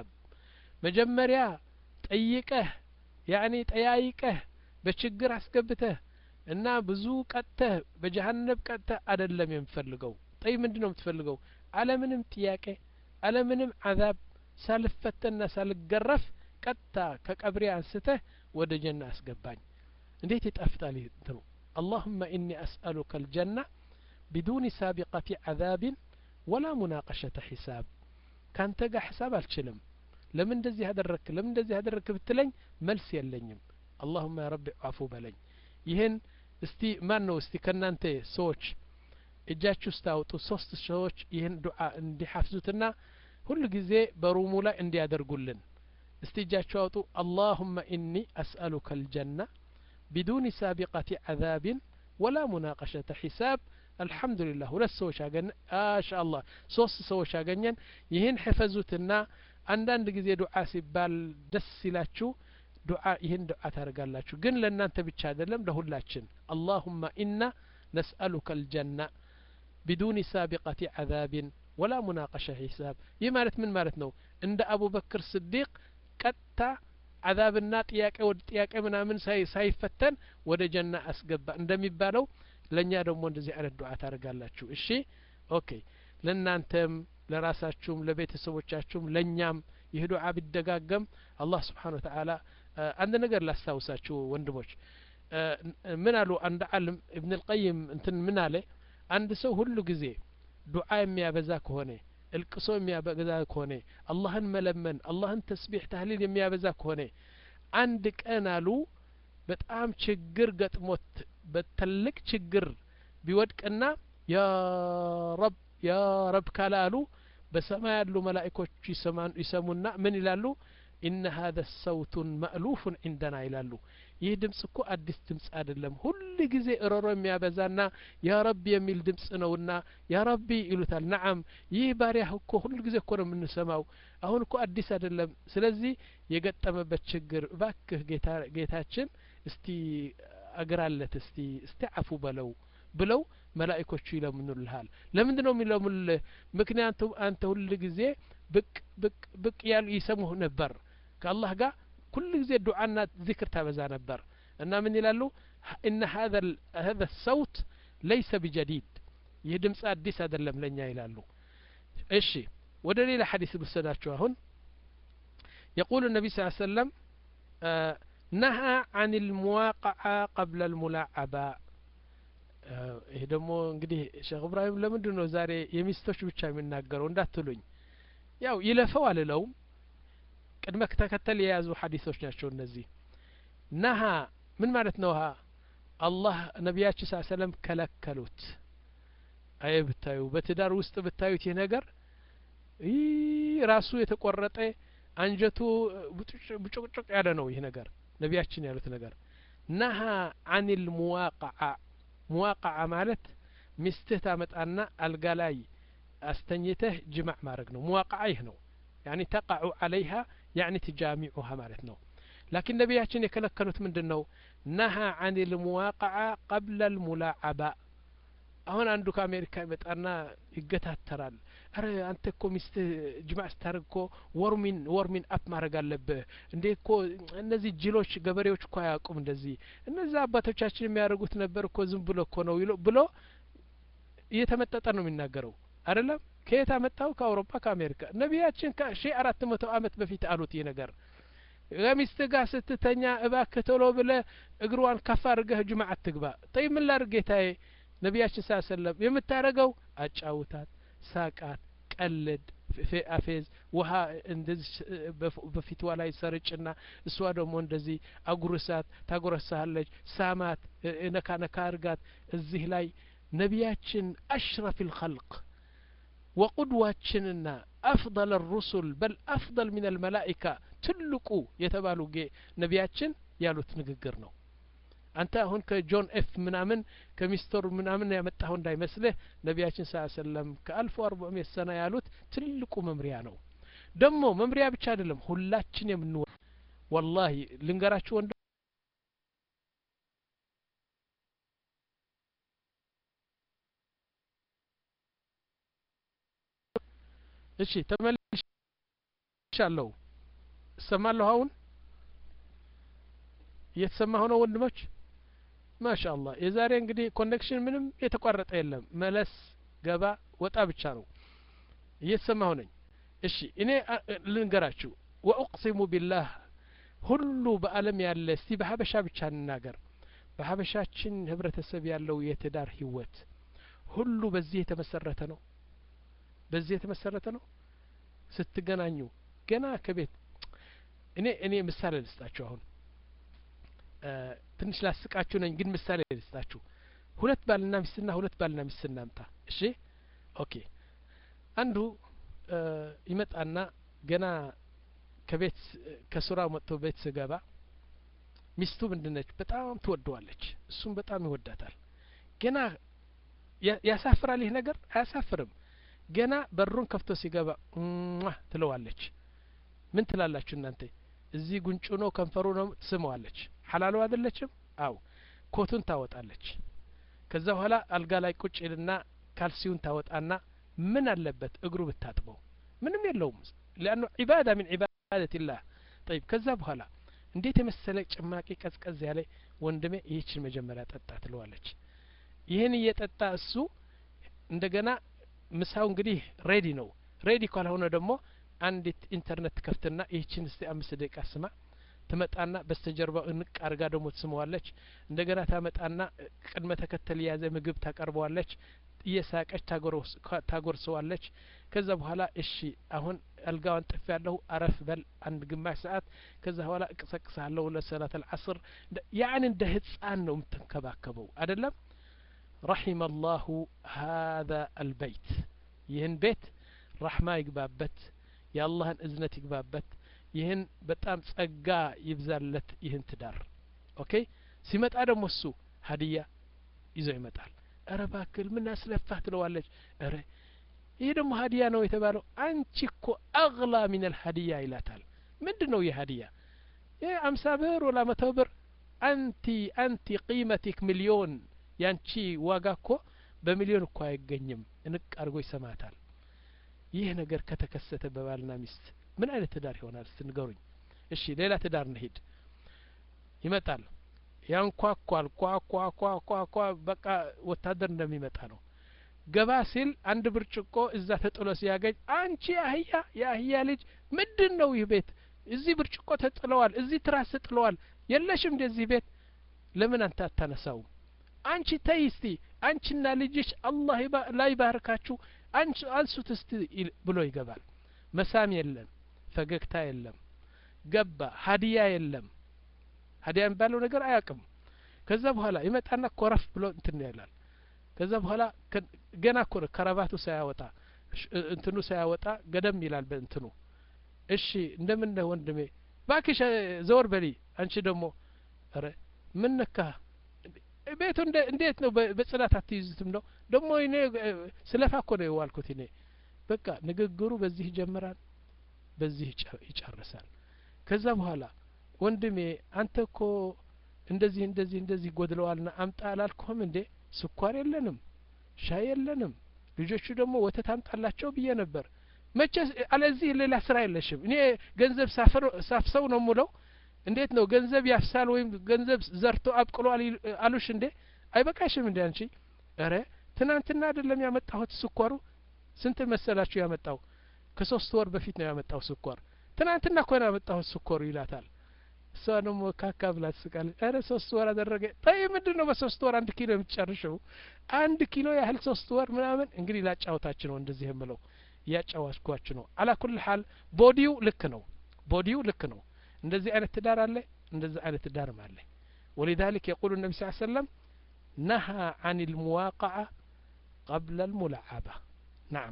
መጀመሪያ ጠይቀህ ያኒ ጠያይቀህ በችግር አስገብተህ እና ብዙ ቀጥተህ በጀሀነብ ቀጥተህ አደለም የምፈልገው ጠይ ምንድን ነው የምትፈልገው አለምንም ጥያቄ አለምንም አዛብ ሳልፈተና ሳልገረፍ ቀጥታ ከቀብሬ አንስተህ ወደ ጀና አስገባኝ እንዴት ይጣፍጣል እንትኑ اللهم إني أسألك الجنة بدون سابقة عذاب ولا مناقشة حساب كان تقع حساب الشلم لمن እንደዚህ ያደረክ ለምን እንደዚህ ያደረክ ብትለኝ መልስ የለኝም اللهم يا رب አፉ በለኝ ይህን እስቲ ማን ነው እስቲ ከእናንተ ሰዎች እጃችሁ ስታወጡ ሶስት ሰዎች ይህን ዱዓ እንዲሐፍዙትና ሁሉ ጊዜ በሩሙ ላይ እንዲያደርጉልን እስቲ እጃችሁ አውጡ አላሁመ ኢኒ አስአሉከ አልጀና ቢዱን ሳቢቀት ዓዛብን ወላ ሙናቀሸተ ሒሳብ አልሐምዱሊላህ ሁለት ሰዎች አገኘ አሻ አላህ ሶስት ሰዎች አገኘን ይህን ሕፈዙትና አንዳንድ ጊዜ ዱዓ ሲባል ደስ ሲላችሁ ዱዓ ይህን ዱዓ ታደርጋላችሁ ግን ለእናንተ ብቻ አይደለም ለሁላችን አላሁመ ኢና ነስአሉከ አልጀና ቢዱን ሳቢቀት ዓዛብን ወላ ሙናቀሸ ሒሳብ ይህ ማለት ምን ማለት ነው እንደ አቡበክር ስዲቅ ቀጥታ አዛብና ጥያቄ ወደ ጥያቄ ምናምን ሳይፈተን ወደ ጀና አስገባ እንደሚባለው ለእኛ ደግሞ እንደዚህ አይነት ዱዓ ታደርጋላችሁ እሺ ኦኬ ለእናንተም ለራሳችሁም ለቤተሰቦቻችሁም ለእኛም ይህ ዱዓ ቢደጋገም አላህ ስብሓን ወተዓላ አንድ ነገር ላስታውሳችሁ ወንድሞች ምን አሉ አንድ አልም እብን ልቀይም እንትን ምን አለ አንድ ሰው ሁሉ ጊዜ ዱዓ የሚያበዛ ከሆነ እልቅሶ የሚያበዛ ከሆነ አላህን መለመን አላህን ተስቢሕ ታህሊል የሚያበዛ ከሆነ አንድ ቀን አሉ በጣም ችግር ገጥሞት በትልቅ ችግር ቢወድቅና ያ ረብ ያ ረብ ካለ አሉ በሰማይ ያሉ መላኢኮች ይሰሙና ምን ይላሉ ኢነ ሀذا ሰውቱን መእሉፉን ዒንደና ይላሉ ይህ ድምጽ እኮ አዲስ ድምጽ አይደለም ሁል ጊዜ እሮሮ የሚያበዛና ያ ረቢ የሚል ድምጽ ነውና ያ ረቢ ይሉታል ነዓም ይህ ባሪያህ እኮ ሁል ጊዜ እኮ ነው የምንሰማው አሁን እኮ አዲስ አይደለም ስለዚህ የገጠመበት ችግር እባክህ ጌታችን እስቲ አግራለት እስቲ እስቲ አፉ በለው ብለው መላኢኮቹ ይለምኑልሃል ለምንድ ነው የሚለምኑልህ ምክንያቱም አንተ ሁል ጊዜ ብቅ ብቅ ብቅ ያሉ ይሰሙህ ነበር ከአላህ ጋር ኩል ጊዜ ዱዓና ዚክር ታበዛ ነበር እና ምን ይላሉ እነ ሀذا ሰውት ለይሰ ቢጀዲድ ይህ ድምፅ አዲስ አይደለም ለእኛ ይላሉ እሺ ወደ ሌላ ሐዲስ ልውሰዳችሁ አሁን يقول النبي صلى الله عليه وسلم نهى عن المواقعة قبل الملاعبة ይሄ ደግሞ እንግዲህ ሼክ እብራሂም ለምንድን ነው ዛሬ የሚስቶች ብቻ የሚናገረው እንዳትሉኝ ያው ይለፈው አልለውም ቅድመ ተከተል የያዙ ሀዲሶች ናቸው እነዚህ ነሀ ምን ማለት ነው ሀ አላህ ነቢያችን ስ ሰለም ከለከሉት አየ ብታዩ በትዳር ውስጥ ብታዩት ይህ ነገር ይህ ራሱ የተቆረጠ አንጀቱ ብጭቅጭቅ ያለ ነው ይህ ነገር ነቢያችን ያሉት ነገር ነሀ አኒል ሙዋቅዓ ሙዋቅዓ ማለት ሚስትህ ታመጣና አልጋ ላይ አስተኝተህ ጅማዕ ማድረግ ነው ሙዋቅዓ ይህ ነው ያኒ ተቃዑ አለይሃ ያኒ ትጃሚዑሃ ማለት ነው ላኪን ነቢያችን የከለከሉት ምንድን ነው ነሀ አኒል ሙዋቅዓ ቀብለ ልሙላዓባ አሁን አንዱ ከአሜሪካ ይመጣና ይገታተራል አረ አንተ እኮ ሚስትህ ጅማዕ ስታደርግ እኮ ወርሚን ወርሚን አፕ ማድረግ አለብህ እንዴ እኮ እነዚህ ጅሎች ገበሬዎች እኮ አያውቁም እንደዚህ እነዛ አባቶቻችን የሚያደርጉት ነበር እኮ ዝም ብሎ እኮ ነው ብሎ እየተመጠጠ ነው የሚናገረው አይደለም ከየት አመጣው ከአውሮፓ ከአሜሪካ ነቢያችን ከሺ አራት መቶ አመት በፊት አሉት ይህ ነገር ከሚስት ጋር ስትተኛ እባክህ ቶሎ ብለ እግሯን ከፍ አድርገህ ጅማዕ አትግባ ጠይ ምን ላድርግ ጌታዬ ነቢያችን ሳ ሰለም የምታደረገው አጫውታት ሳቃት ቀልድ አፌዝ ውሀ እንደዚህ በፊትዋ ላይ ሰርጭና እሷ ደግሞ እንደዚህ አጉርሳት ታጎረሳለች ሳማት ነካ ነካ እርጋት እዚህ ላይ ነቢያችን አሽረፍ ልኸልቅ ወቁድዋችንና አፍضል الرسل በል አፍضል ምን الملائكة ትልቁ የተባሉ ነቢያችን ያሉት ንግግር ነው አንተ አሁን ከጆን ኤፍ ምናምን ከሚስተር ምናምን ያመጣሁ እንዳይመስልህ ነቢያችን ስ ሰለም ከአልፎ አርባ ሜት ሰና ያሉት ትልቁ መምሪያ ነው ደግሞ መምሪያ ብቻ አይደለም ሁላችን የምንወ ወላሂ ልንገራችሁ ወንድ እሺ ተመልሻለሁ እሰማለሁ አሁን እየተሰማሁ ነው ወንድሞች ማሻ አላህ የዛሬ እንግዲህ ኮኔክሽን ምንም የተቋረጠ የለም መለስ ገባ ወጣ ብቻ ነው እየተሰማሁ ነኝ እሺ እኔ ልንገራችሁ ወኡቅሲሙ ቢላህ ሁሉ በአለም ያለ እስቲ በሀበሻ ብቻ እንናገር በሀበሻችን ህብረተሰብ ያለው የትዳር ህይወት ሁሉ በዚህ የተመሰረተ ነው በዚህ የተመሰረተ ነው ስትገናኙ ገና ከቤት እኔ እኔ ምሳሌ ልስጣችሁ አሁን ትንሽ ላስቃችሁ ነኝ ግን ምሳሌ ልስጣችሁ ሁለት ባልና ሚስትና ሁለት ባልና ሚስት እናምጣ እሺ ኦኬ አንዱ ይመጣና ገና ከቤት ከስራ መጥቶ ቤት ስገባ ሚስቱ ምንድነች በጣም ትወደዋለች እሱም በጣም ይወዳታል ገና ያሳፍራል ይህ ነገር አያሳፍርም ገና በሩን ከፍቶ ሲገባ ትለዋለች ምን ትላላችሁ እናንተ እዚህ ጉንጩ ነው ከንፈሩ ነው ትስመዋለች ሐላሉ አይደለችም አው ኮቱን ታወጣለች ከዛ በኋላ አልጋ ላይ ቁጭ ይልና ካልሲውን ታወጣና ምን አለበት እግሩ ብታጥበው ምንም የለውም ሊአኑ ዒባዳ ምን ዒባደት ላህ ጠይብ ከዛ በኋላ እንዴት የመሰለ ጭማቂ ቀዝቀዝ ያለ ወንድሜ ይህችን መጀመሪያ ጠጣ ትለዋለች ይህን እየጠጣ እሱ እንደገና ምሳው እንግዲህ ሬዲ ነው ሬዲ ካልሆነ ደግሞ አንዲት ኢንተርኔት ትከፍትና ይህችን እስቲ አምስት ደቂቃ ስማ ትመጣና በስተጀርባው እንቅ አርጋ ደግሞ ትስመዋለች እንደገና ታመጣና ቅድመ ተከተል የያዘ ምግብ ታቀርበዋለች እየሳቀች ታጎርሰዋለች ከዛ በኋላ እሺ አሁን አልጋዋን ጥፍ ያለሁ አረፍ በል አንድ ግማሽ ሰዓት ከዛ በኋላ እቅሰቅሳለሁ ለሰላት አልዓስር ያን እንደ ህፃን ነው የምትንከባከበው አደለም ረሒመ አላሁ ሀذا አልበይት ይህን ቤት ራሕማ ይግባበት የአላህን እዝነት ይግባበት ይህን በጣም ጸጋ ይብዛለት ይህን ትዳር ኦኬ ሲመጣ ደግሞ እሱ ሀዲያ ይዞ ይመጣል እረ ባክል ምን አስለፋህ ትለዋለች እረ ይህ ደግሞ ሀዲያ ነው የተባለው አንቺ እኮ አግላ ሚን አልሀዲያ ይላታል ምንድን ነው ይህ ሀዲያ ይህ አምሳ ብር ወላ መቶ ብር አንቲ አንቲ ቂመቲክ ሚሊዮን ያንቺ ዋጋ እኮ በሚሊዮን እኮ አይገኝም እንቅ አድርጎ ይሰማታል ይህ ነገር ከተከሰተ በባልና ሚስት ምን አይነት ትዳር ይሆናል ስትንገሩኝ እሺ ሌላ ትዳር እንሂድ ይመጣል ያንኳኳል ኳኳኳኳኳ በቃ ወታደር እንደሚመጣ ነው ገባ ሲል አንድ ብርጭቆ እዛ ተጥሎ ሲያገኝ አንቺ አህያ የአህያ ልጅ ምንድን ነው ይህ ቤት እዚህ ብርጭቆ ተጥለዋል እዚህ ትራስ ተጥለዋል የለሽም እንደዚህ ቤት ለምን አንተ አታነሳውም አንቺ ተይ እስቲ አንቺና ልጅሽ አላህ ላይ ባርካችሁ አንሱት እስቲ ብሎ ይገባል መሳም የለም ፈገግታ የለም ገባ ሀዲያ የለም ሀዲያ የሚባለው ነገር አያውቅም ከዛ በኋላ ይመጣና ኮረፍ ብሎ እንትን ይላል ከዛ በኋላ ገና እኮ ነው ከረባቱ ሳያወጣ እንትኑ ሳያወጣ ገደም ይላል በእንትኑ እሺ እንደምን ነህ ወንድሜ ባክሽ ዘወር በሊ አንቺ ደግሞ ረ ምን ነካ ቤቱ እንዴት ነው በጽዳት አትይዙትም ነው ደግሞ እኔ ስለፋ እኮ ነው የዋልኩት እኔ በቃ ንግግሩ በዚህ ይጀምራል በዚህ ይጨርሳል ከዛ በኋላ ወንድሜ አንተ እኮ እንደዚህ እንደዚህ እንደዚህ ጎድለዋልና አምጣ አላልኩህም እንዴ ስኳር የለንም ሻይ የለንም ልጆቹ ደግሞ ወተት አምጣላቸው ብዬ ነበር መቼ አለዚህ ሌላ ስራ የለሽም እኔ ገንዘብ ሳፍሰው ነው ሙለው እንዴት ነው ገንዘብ ያፍሳል ወይም ገንዘብ ዘርቶ አብቅሏል አሉሽ እንዴ አይበቃሽም እንዴ አንቺ እረ ትናንትና አይደለም ያመጣሁት ስኳሩ ስንት መሰላችሁ ያመጣው ከሶስት ወር በፊት ነው ያመጣው ስኳር ትናንትና እኮ ነው ያመጣሁት ስኳሩ ይላታል እሷ ደግሞ ካካ ብላ ትስቃለች ኧረ ሶስት ወር አደረገ ታይ ምንድን ነው በሶስት ወር አንድ ኪሎ የምትጨርሸው አንድ ኪሎ ያህል ሶስት ወር ምናምን እንግዲህ ላጫወታችሁ ነው እንደዚህ የምለው እያጫዋትኳችሁ ነው አላኩል ሀል ቦዲው ልክ ነው ቦዲው ልክ ነው እንደዚህ አይነት ትዳር አለ እንደዚህ አይነት ትዳርም አለ ولذلك يقول النبي صلى الله عليه وسلم نهى عن المواقعة قبل الملاعبة نعم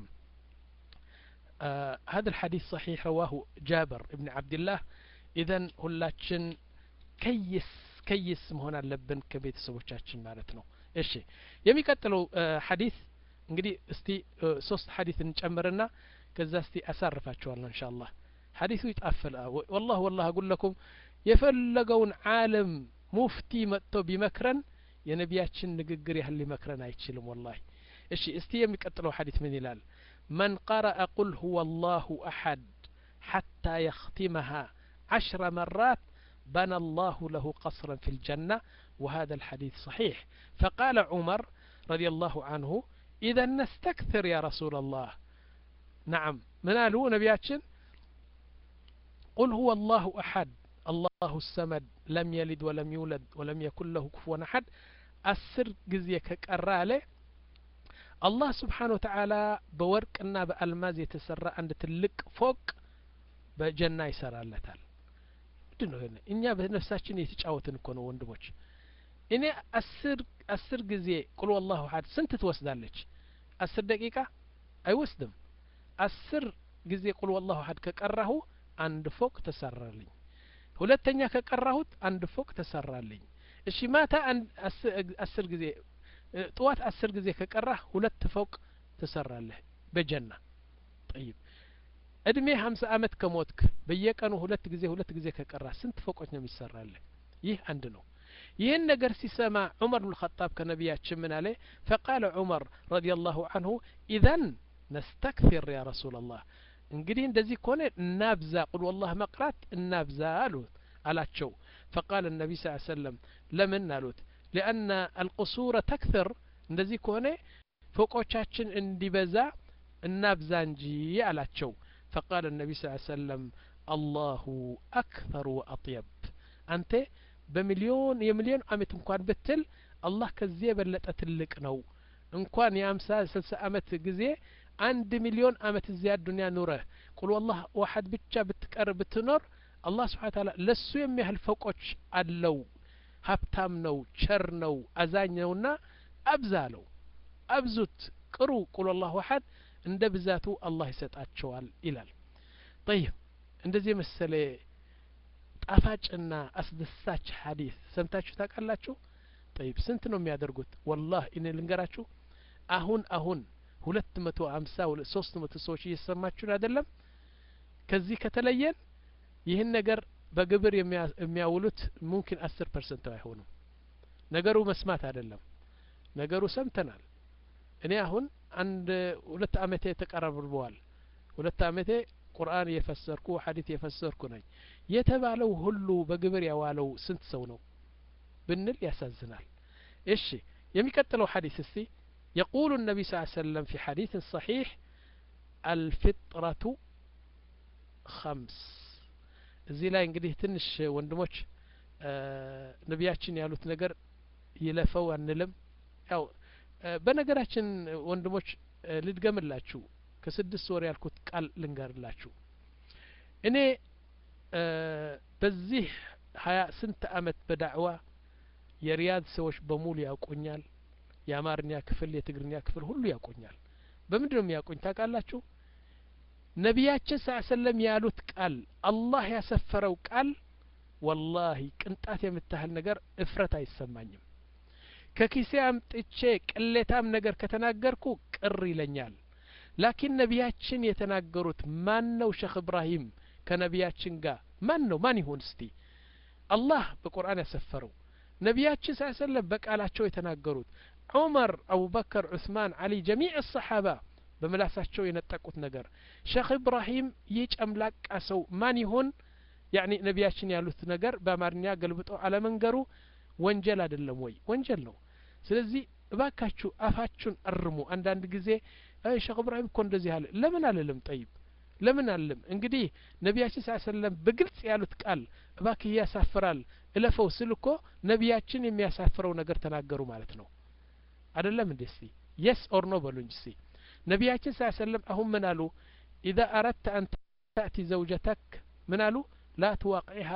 آه هذا الحديث صحيح رواه جابر بن عبد الله إذن ሁላችን ከይስ ከይስ መሆን አለብን ከቤተሰቦቻችን ማለት ነው እሺ የሚቀጥለው ሐዲስ እንግዲህ እስቲ ሶስት ሐዲስ እንጨምርና ከዛ እስቲ አሳርፋችኋለሁ እንሻ አላህ ሐዲሱ ይጣፍል ወላህ ወላህ አጉል ለኩም የፈለገውን ዓለም ሙፍቲ መጥቶ ቢመክረን የነቢያችን ንግግር ያህል ሊመክረን አይችልም ወላሂ እሺ እስቲ የሚቀጥለው ሐዲስ ምን ይላል من قرأ قل هو الله أحد حتى يختمها عشر مرات بنى الله له قصرا في الجنة وهذا الحديث صحيح فقال عمر رضي الله عنه إذا نستكثر يا رسول الله نعم من قالوا نبياتشن قل هو الله أحد الله السمد لم يلد ولم يولد ولم يكن له كفوا أحد أسر جزيك كقرالة الله سبحانه وتعالى بورقنا بألماز يتسرى عند تلك فوق በጀና ይሰራለታል ምንድን ነው ይሄን እኛ በነፍሳችን የተጫወትን እኮ ነው ወንድሞች እኔ አስር አስር ጊዜ ቁል ወላሁ አሐድ ስንት ትወስዳለች አስር ደቂቃ አይወስድም አስር ጊዜ ቁል ወላሁ አሐድ ከቀራሁ አንድ ፎቅ ተሰራልኝ ሁለተኛ ከቀራሁት አንድ ፎቅ ተሰራልኝ እሺ ማታ አስር ጊዜ ጥዋት አስር ጊዜ ከቀራህ ሁለት ፎቅ ትሰራለህ በጀና ጠይብ እድሜ ሀምሳ አመት ከሞትክ በየቀኑ ሁለት ጊዜ ሁለት ጊዜ ከቀራ ስንት ፎቆች ነው የሚሰራልህ ይህ አንድ ነው ይህን ነገር ሲሰማ ዑመር ብን ኸጣብ ከነቢያችን ምን አለ ፈቃለ ዑመር ረዲ ላሁ አንሁ ኢዘን ነስተክፊር ያ ረሱላ ላህ እንግዲህ እንደዚህ ከሆነ እናብዛ ቁል ወላህ መቅራት እናብዛ አሉት አላቸው ፈቃል ነቢ ስ ሰለም ለምን አሉት ሊአነ አልቁሱረ ተክትር እንደዚህ ከሆነ ፎቆቻችን እንዲበዛ እናብዛ እንጂ አላቸው فقال النبي صلى الله عليه وسلم الله أكثر وأطيب أنت بمليون يمليون عمت እንኳን ብትል አላህ ከዚህ የበለጠ ትልቅ ነው እንኳን የአምሳ ስልሳ አመት ጊዜ አንድ ሚሊዮን አመት እዚያ ዱኒያ ኑረህ ቁል ወላህ ዋሐድ ብቻ ብትቀር ብትኖር አላህ ስብሓን ታላ ለሱ የሚያህል ፈቆች አለው ሀብታም ነው ቸር ነው አዛኝ ነውና አብዛ አለው አብዙት ቅሩ ቁል ወላህ ዋሐድ እንደ ብዛቱ አላህ ይሰጣቸዋል ይላል ጠይብ እንደዚህ የመሰለ ጣፋጭና አስደሳች ሀዲስ ሰምታችሁ ታውቃላችሁ ጠይብ ስንት ነው የሚያደርጉት ወላህ እኔ ልንገራችሁ አሁን አሁን ሁለት መቶ ሀምሳ ሶስት መቶ ሰዎች እየሰማችሁን አይደለም ከዚህ ከተለየን ይህን ነገር በግብር የሚያውሉት ሙምኪን አስር ፐርሰንት አይሆኑም ነገሩ መስማት አይደለም ነገሩ ሰምተናል እኔ አሁን አንድ ሁለት አመቴ ተቀረብበዋል ሁለት አመቴ ቁርአን የፈሰርኩ ሀዲት የፈሰርኩ ነኝ የተባለው ሁሉ በግብር ያዋለው ስንት ሰው ነው ብንል ያሳዝናል እሺ የሚቀጥለው ሀዲስ እስቲ يقول النبي صلى الله عليه وسلم في حديث صحيح الفطرة خمس እዚህ ላይ እንግዲህ ትንሽ ወንድሞች ነቢያችን ያሉት ነገር ይለፈው አንልም ያው በነገራችን ወንድሞች ልድገምላችሁ ከስድስት ወር ያልኩት ቃል ልንገርላችሁ እኔ በዚህ ሀያ ስንት አመት በዳዕዋ የሪያድ ሰዎች በሙሉ ያውቁኛል የአማርኛ ክፍል የትግርኛ ክፍል ሁሉ ያውቁኛል በምንድን ነው የሚያውቁኝ ታውቃላችሁ ነቢያችን ስ ሰለም ያሉት ቃል አላህ ያሰፈረው ቃል ወላሂ ቅንጣት የምታህል ነገር እፍረት አይሰማኝም ከኪሴ አምጥቼ ቅሌታም ነገር ከተናገርኩ ቅር ይለኛል ላኪን ነቢያችን የተናገሩት ማን ነው ሸክ እብራሂም ከነቢያችን ጋር ማን ነው ማን ይሁን እስቲ አላህ በቁርአን ያሰፈረው ነቢያችን ስ ሰለም በቃላቸው የተናገሩት ዑመር አቡበከር ዑስማን አሊ ጀሚዕ ሰሓባ በምላሳቸው የነጠቁት ነገር ሸክ ኢብራሂም ይህ ጨምላቃ ሰው ማን ይሆን ያኒ ነቢያችን ያሉት ነገር በአማርኛ ገልብጦ አለመንገሩ ወንጀል አይደለም ወይ ወንጀል ነው ስለዚህ እባካችሁ አፋችሁን አርሙ አንዳንድ ጊዜ ሸክ ኢብራሂም እኮ እንደዚህ አለ ለምን አልልም ጠይብ ለምን አልልም እንግዲህ ነቢያችን ስ ሰለም በግልጽ ያሉት ቃል እባክህ ያሳፍራል እለፈው ስል እኮ ነቢያችን የሚያሳፍረው ነገር ተናገሩ ማለት ነው አደለም እንዴ እስቲ የስ ኦር ኖ በሉኝ እስቲ ነቢያችን ስ ሰለም አሁን ምን አሉ ኢዛ አረድተ አን ተእቲ ዘውጀተክ ምን አሉ ላ ትዋቅዒሃ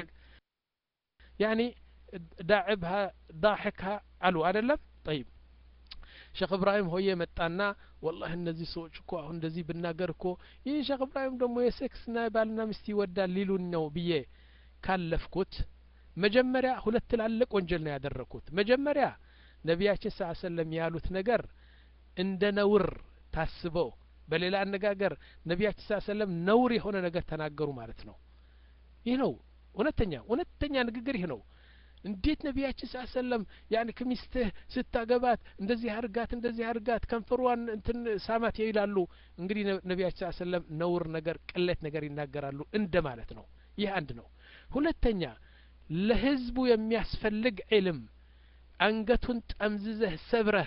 ያኒ ዳዕብሃ ዳሕክሃ አሉ አደለም ጠይብ ሼክ እብራሂም ሆዬ መጣና ወላህ እነዚህ ሰዎች እኮ አሁን እንደዚህ ብናገር እኮ ይህ ሼክ እብራሂም ደግሞ የሴክስና ባልና ሚስት ይወዳል ሊሉን ነው ብዬ ካለፍኩት መጀመሪያ ሁለት ትላልቅ ወንጀል ነው ያደረግኩት መጀመሪያ ነቢያችን ስ ሰለም ያሉት ነገር እንደ ነውር ታስበው በሌላ አነጋገር ነቢያችን ስ ሰለም ነውር የሆነ ነገር ተናገሩ ማለት ነው ይህ ነው እውነተኛ እውነተኛ ንግግር ይህ ነው እንዴት ነቢያችን ስ ሰለም ያን ከሚስትህ ስታገባት እንደዚህ አርጋት እንደዚህ አርጋት ከንፈሯን እንትን ሳማት ይላሉ እንግዲህ ነቢያችን ስ ሰለም ነውር ነገር ቅሌት ነገር ይናገራሉ እንደ ማለት ነው ይህ አንድ ነው ሁለተኛ ለህዝቡ የሚያስፈልግ ዕልም አንገቱን ጠምዝዘህ ሰብረህ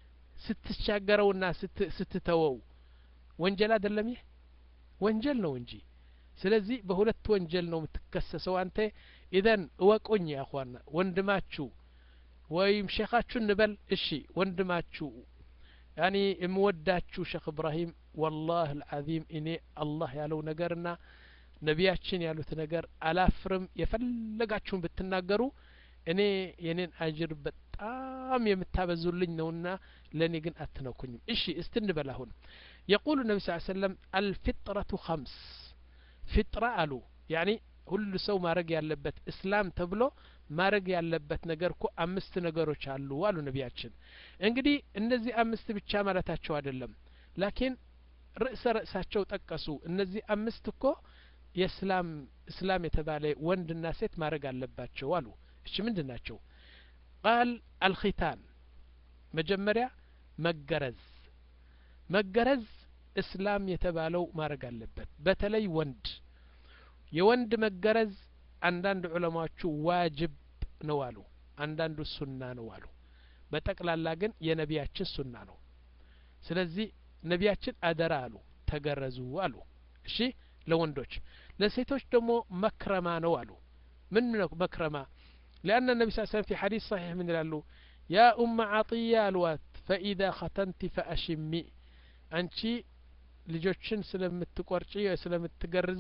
ስትሻገረውና ስትተወው ወንጀል አይደለም ይህ ወንጀል ነው እንጂ ስለዚህ በሁለት ወንጀል ነው የምትከሰሰው አንተ ኢዘን እወቁኝ ያኳና ወንድማችሁ ወይም ሼኻችሁ እንበል እሺ ወንድማችሁ ያኒ የምወዳችሁ ሼክ እብራሂም ወላህ አልዓዚም እኔ አላህ ያለው ነገርና ነቢያችን ያሉት ነገር አላፍርም የፈለጋችሁን ብትናገሩ እኔ የኔን አጅር በጣም የምታበዙልኝ ነውና ለእኔ ግን አትነኩኝም እሺ እስቲ እንበል አሁን የቁሉ ነቢ ስ ሰለም አልፊጥረቱ ኸምስ ፊጥራ አሉ ያኒ ሁሉ ሰው ማድረግ ያለበት እስላም ተብሎ ማድረግ ያለበት ነገር እኮ አምስት ነገሮች አሉ አሉ ነቢያችን እንግዲህ እነዚህ አምስት ብቻ ማለታቸው አይደለም ላኪን ርዕሰ ርዕሳቸው ጠቀሱ እነዚህ አምስት እኮ የእስላም እስላም የተባለ ወንድና ሴት ማድረግ አለባቸው አሉ እሺ ምንድን ናቸው ቃል አልኺታን መጀመሪያ መገረዝ መገረዝ እስላም የተባለው ማድረግ አለበት በተለይ ወንድ የወንድ መገረዝ አንዳንድ ዑለማዎቹ ዋጅብ ነው አሉ አንዳንዱ ሱና ነው አሉ በጠቅላላ ግን የነቢያችን ሱና ነው ስለዚህ ነቢያችን አደራ አሉ ተገረዙ አሉ እሺ ለወንዶች ለሴቶች ደግሞ መክረማ ነው አሉ ምን ነው መክረማ لأن النبي صلى الله عليه وسلم في حديث صحيح من قالوا يا أم عطية الوات فإذا ختنت فأشمي أنت ልጆችን ስለምትቆርጪ ስለምትገርዚ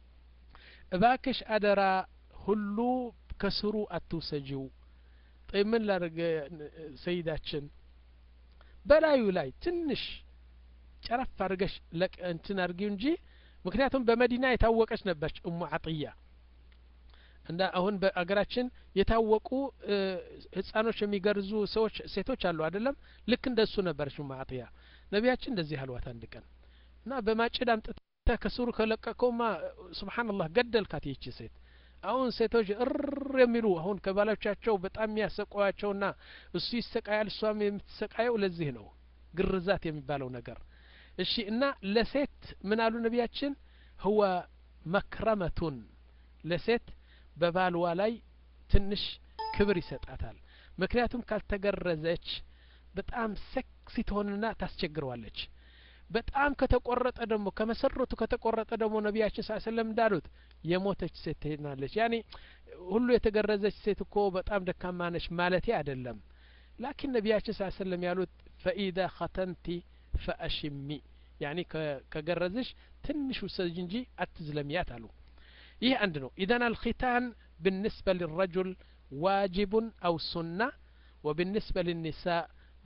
እባክሽ አደራ ሁሉ ከስሩ አትውሰጂው ምን ላድርግ ሰይዳችን በላዩ ላይ ትንሽ ጨረፍ አድርገሽ እንትን አድርጊው እንጂ ምክንያቱም በመዲና የታወቀች ነበች እሙ አጥያ እንዳ አሁን በአገራችን የታወቁ ህጻኖች የሚገርዙ ሰዎች ሴቶች አሉ አይደለም ልክ እንደሱ ነበረች እሙ አጥያ ነቢያችን እንደዚህ አልዋት አንድ ቀን እና በማጭድ አምጥተ ከስሩ ከለቀቀውማ ስብሓንላህ ገደልካት ይቺ ሴት አሁን ሴቶች እር የሚሉ አሁን ከባሎቻቸው በጣም የሚያሰቃያቸውና እሱ ይሰቃያል እሷም የምትሰቃየው ለዚህ ነው ግርዛት የሚባለው ነገር እሺ እና ለሴት ምን አሉ ነቢያችን ህወ መክረመቱን ለሴት በባልዋ ላይ ትንሽ ክብር ይሰጣታል ምክንያቱም ካልተገረዘች በጣም ሴክሲ ትሆንና ታስቸግረዋለች በጣም ከተቆረጠ ደግሞ ከመሰረቱ ከተቆረጠ ደግሞ ነቢያችን ስ ሰለም እንዳሉት የሞተች ሴት ትሄናለች ያኔ ሁሉ የተገረዘች ሴት እኮ በጣም ደካማ ነች ማለቴ አይደለም ላኪን ነቢያችን ስ ሰለም ያሉት ፈኢዛ ኸተንቲ ፈአሽሚ ያኒ ከገረዝሽ ትንሽ ውሰጅ እንጂ አትዝለሚያት አሉ ይህ አንድ ነው ኢዘን አልኪታን ብንስበ ልረጁል ዋጅቡን አው ሱና ወብንስበ ልኒሳ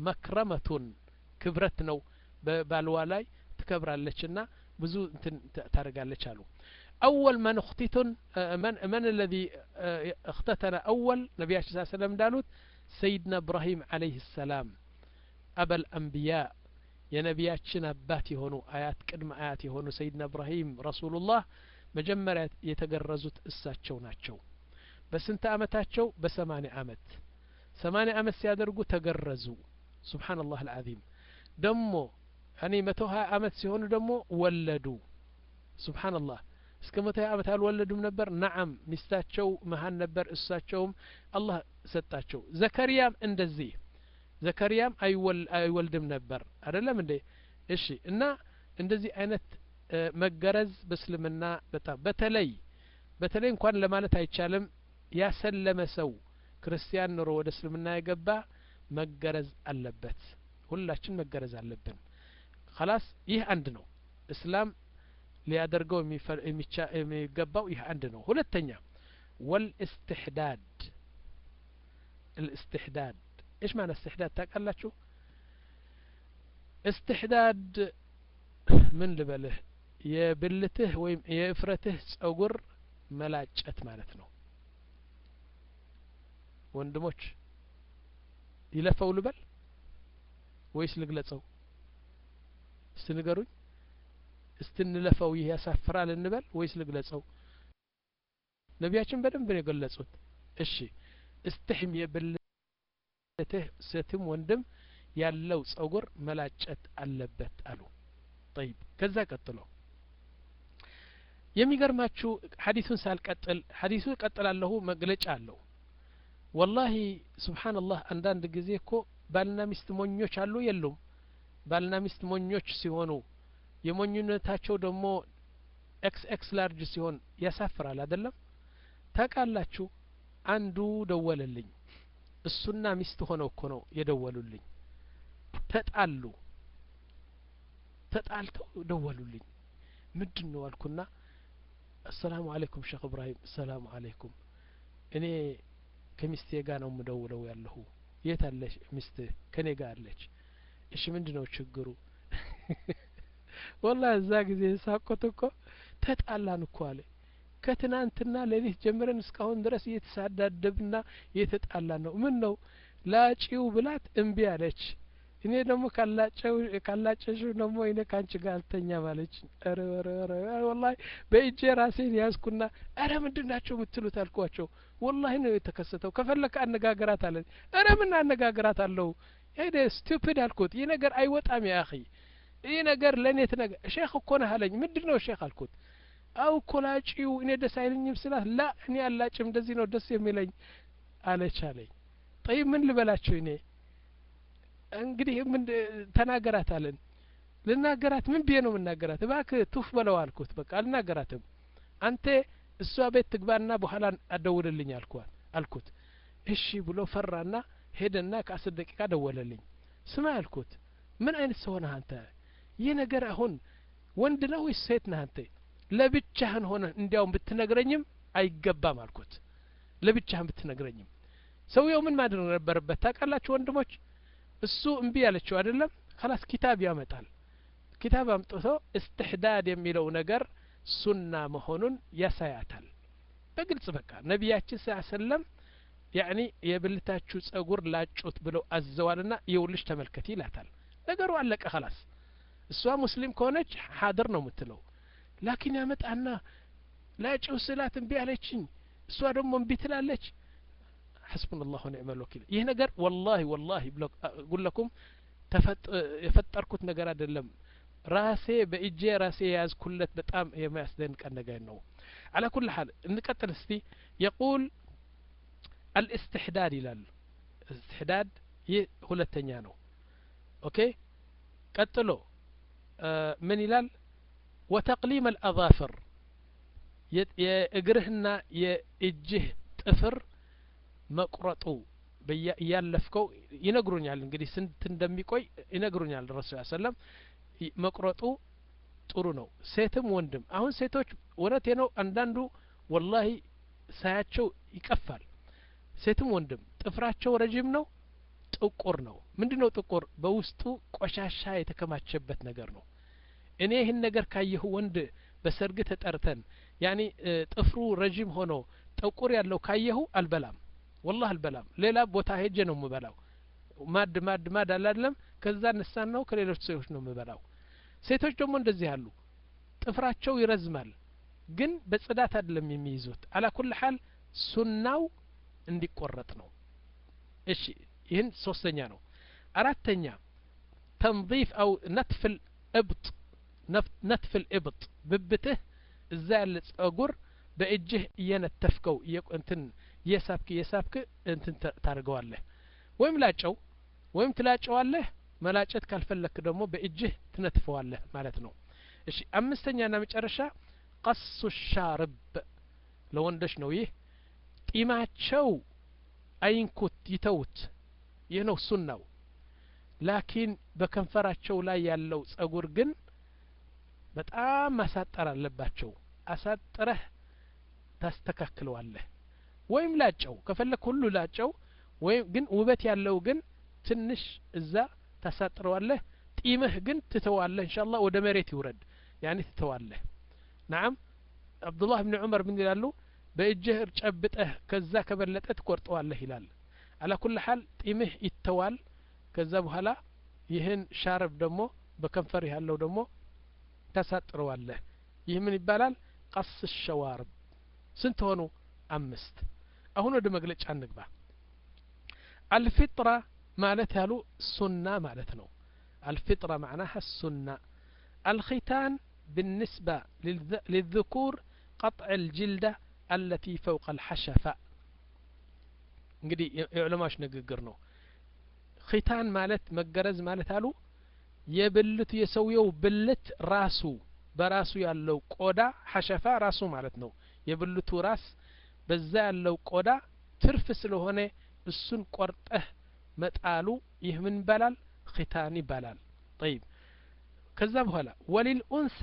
መክረመቱን ክብረት ነው በባልዋ ላይ ትከብራለችና ብዙ እንትን ታደርጋለች አሉ أول من اختتن من من الذي اختتن أول نبي صلى الله عليه وسلم دالوت سيدنا إبراهيم عليه السلام أبا الأنبياء የነቢያችን አባት የሆኑ አያት ቅድመ አያት የሆኑ ሰይድና እብራሂም ረሱሉላህ መጀመሪያ የተገረዙት እሳቸው ናቸው በስንት አመታቸው በሰማኒያ አመት ሰማኒያ አመት ሲያደርጉ ተገረዙ ሱብሓነላህ አልዓዚም ደሞ እኔ መቶ ሀያ አመት ሲሆኑ ደግሞ ወለዱ ሱብሓነላህ እስከ መቶ ሀያ አመት አልወለዱም ነበር ነዓም ሚስታቸው መሀን ነበር እሳቸውም አላህ ሰጣቸው ዘከሪያም እንደዚህ ዘከሪያም አይወልድም ነበር አይደለም እንዴ እሺ እና እንደዚህ አይነት መገረዝ በእስልምና በጣም በተለይ በተለይ እንኳን ለማለት አይቻልም ያሰለመ ሰው ክርስቲያን ኑሮ ወደ እስልምና የገባ መገረዝ አለበት ሁላችን መገረዝ አለብን ከላስ ይህ አንድ ነው እስላም ሊያደርገው የሚገባው ይህ አንድ ነው ሁለተኛ ወልእስትሕዳድ الاستحداد ايش معنى استحداد ታውቃላችሁ استحداد ምን ልበልህ የብልትህ ወይም የእፍረትህ ጸጉር መላጨት ማለት ነው ወንድሞች ይለፈው ልበል ወይስ ልግለጸው እስቲ ንገሩኝ እስቲ እንለፈው ይህ ያሳፍራል እንበል ወይስ ልግለጸው ነቢያችን በደንብ ነው የገለጹት እሺ እስትሕም የብልትህ ሴትም ወንድም ያለው ጸጉር መላጨት አለበት አሉ ጠይብ ከዛ ቀጥሎ የሚገርማችሁ ሀዲሱን ሳልቀጥል ሀዲሱ ቀጥላለሁ መግለጫ አለው ወላሂ ስብሓንላህ አንዳንድ ጊዜ እኮ ባልና ሚስት ሞኞች አሉ የሉም ባልና ሚስት ሞኞች ሲሆኑ የሞኝነታቸው ደግሞ ኤክስ ኤክስ ላርጅ ሲሆን ያሳፍራል አይደለም ታውቃላችሁ አንዱ ደወለልኝ እሱና ሚስት ሆነው እኮ ነው የደወሉልኝ ተጣሉ ተጣልተው ደወሉልኝ ምንድን ነው አልኩና አሰላሙ አለይኩም ሼክ እብራሂም አሰላሙ አለይኩም እኔ ከሚስቴ ጋር ነው የምደውለው ያለሁ የት አለች ሚስትህ ከኔ ጋር አለች እሺ ምንድን ነው ችግሩ ወላ እዛ ጊዜ ሳቆት እኮ ተጣላን እኮ አለ ከትናንትና ሌሊት ጀምረን እስካሁን ድረስ እየተሳዳደብና እየተጣላን ነው ምን ነው ላጪው ብላት እምቢ አለች እኔ ደግሞ ካላጨሽው ደግሞ እኔ ከአንቺ ጋር አልተኛ ማለች ረ ረ ወላሂ በእጄ ራሴን ያዝኩና እረ ምንድን ናቸው የምትሉት አልኳቸው ወላሂ ነው የተከሰተው ከፈለከ አነጋገራት አለን እረ ምን አነጋገራት አለው ሄደ ስቱፒድ አልኩት ይህ ነገር አይወጣም ያ አኺ ይህ ነገር ለእኔ ትነገ ሼክ እኮ ነህ አለኝ ምንድን ነው ሼክ አልኩት አው እኮ ላጪው እኔ ደስ አይለኝም ስላት ላ እኔ አላጭም እንደዚህ ነው ደስ የሚለኝ አለች አለኝ ጠይብ ምን ልበላቸው እኔ እንግዲህ ምን ተናገራት አለን ልናገራት ምን ብዬ ነው የምናገራት እባክህ ቱፍ በለው አልኩት በቃ አልናገራትም አንተ እሷ ቤት ትግባና በኋላ አደውልልኝ አልኳት አልኩት እሺ ብሎ ፈራና ሄደና ከአስር ደቂቃ ደወለልኝ ስማ አልኩት ምን አይነት ሰው ነህ አንተ ይህ ነገር አሁን ወንድ ነው ወይስ ሴት ነህ አንተ ለብቻህን ሆነ እንዲያውም ብትነግረኝም አይገባም አልኩት ለብቻህን ብትነግረኝም ሰውየው ምን ማድረግ ነበረበት ታውቃላችሁ ወንድሞች እሱ እምቢ ያለችው አይደለም ከላስ ኪታብ ያመጣል ኪታብ አምጥቶ እስትሕዳድ የሚለው ነገር ሱና መሆኑን ያሳያታል በግልጽ በቃ ነቢያችን ስ ሰለም ያኒ የብልታችሁ ጸጉር ላጩት ብለው አዘዋልና የውልሽ ተመልከት ይላታል ነገሩ አለቀ ከላስ እሷ ሙስሊም ከሆነች ሀድር ነው የምትለው ላኪን ያመጣና ላጭው ስላት እምቢ አለችኝ እሷ ደግሞ እምቢ ትላለች حسبنا الله ونعم الوكيل ይህ ነገር ወላሂ ወላሂ ጉለኩም የፈጠርኩት ነገር አይደለም ራሴ በእጄ ራሴ የያዝኩለት በጣም የሚያስደንቀን ነገር ነው على كل حال እንቀጥል እስቲ يقول الاستحداد ይላል استحداد ይህ ሁለተኛ ነው ኦኬ ቀጥሎ ምን ይላል وتقليم الأظافر የእግርህና የእጅህ ጥፍር መቁረጡ እያለፍከው ይነግሩኛል እንግዲህ ስንት እንደሚቆይ ይነግሩኛል ረሱ ሰለም መቁረጡ ጥሩ ነው ሴትም ወንድም አሁን ሴቶች እውነቴ ነው አንዳንዱ ወላሂ ሳያቸው ይቀፋል ሴትም ወንድም ጥፍራቸው ረጅም ነው ጥቁር ነው ምንድ ነው ጥቁር በውስጡ ቆሻሻ የተከማቸበት ነገር ነው እኔ ይህን ነገር ካየሁ ወንድ በሰርግ ተጠርተን ያኒ ጥፍሩ ረዥም ሆኖ ጥቁር ያለው ካየሁ አልበላም ወላህ አልበላም ሌላ ቦታ ሄጄ ነው የምበላው ማድ ማድ ማድ አላለም ከዛ እነሳን ነው ከሌሎች ሰዎች ነው የምበላው ሴቶች ደግሞ እንደዚህ አሉ ጥፍራቸው ይረዝማል ግን በጽዳት አይደለም የሚይዙት አላ ኩል ሀል ሱናው እንዲቆረጥ ነው እሺ ይህን ሶስተኛ ነው አራተኛ ተንظيፍ አው ነትፍል እብጥ ነትፍል እብጥ ብብትህ እዛ ያለ ጸጉር በእጅህ እየነተፍከው እንትን እየሳብክ እየሳብክ እንትን ታደርገዋለህ ወይም ላጨው ወይም ትላጨዋለህ መላጨት ካልፈለክ ደግሞ በእጅህ ትነትፈዋለህ ማለት ነው እሺ አምስተኛና መጨረሻ ቀሱ ሻርብ ለወንዶች ነው ይህ ጢማቸው አይንኩት ይተውት ይህ ነው ሱናው ላኪን በከንፈራቸው ላይ ያለው ጸጉር ግን በጣም ማሳጠር አለባቸው አሳጥረህ ታስተካክለዋለህ ወይም ላጨው ከፈለክ ሁሉ ላጨው ወይም ግን ውበት ያለው ግን ትንሽ እዛ ታሳጥረዋለህ ጢምህ ግን ትተዋለህ እንሻ አላህ ወደ መሬት ይውረድ ያኔ ትተዋለህ ናም አብዱላህ ብን ዑመር ምን ይላሉ በእጅህ ጨብጠህ ከዛ ከበለጠ ትቆርጠዋለህ ይላል አላ ኩል ሀል ጢምህ ይተዋል ከዛ በኋላ ይህን ሻረብ ደግሞ በከንፈር ያለው ደግሞ ታሳጥረዋለህ ይህ ምን ይባላል ቀስ ሸዋርብ ስንት ሆኑ አምስት አሁን ወደ መግለጫ እንግባ አልፊጥራ ማለት ያሉ ሱና ማለት ነው الفطرة معناها السنة الختان بالنسبة للذكور قطع الجلدة التي فوق الحشفة እንግዲህ የዑለማዎች ንግግር ነው ኺታን ማለት መገረዝ ማለት አሉ የብልቱ የሰውየው ብልት ራሱ በራሱ ያለው ቆዳ ሐሸፋ ራሱ ማለት ነው የብልቱ ራስ በዛ ያለው ቆዳ ትርፍ ስለሆነ እሱን ቆርጠህ መጣሉ ይህ ምን ይባላል ኺታን ይባላል ጠይብ ከዛ በኋላ ወሊል ኡንሳ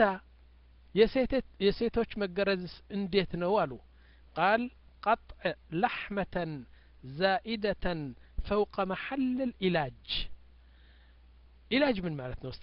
የሴቶች መገረዝስ እንዴት ነው አሉ ቃል ቀጥዕ ለሕመተን ዛኢደተን ፈውቀ መሐል ልኢላጅ ኢላጅ ምን ማለት ነው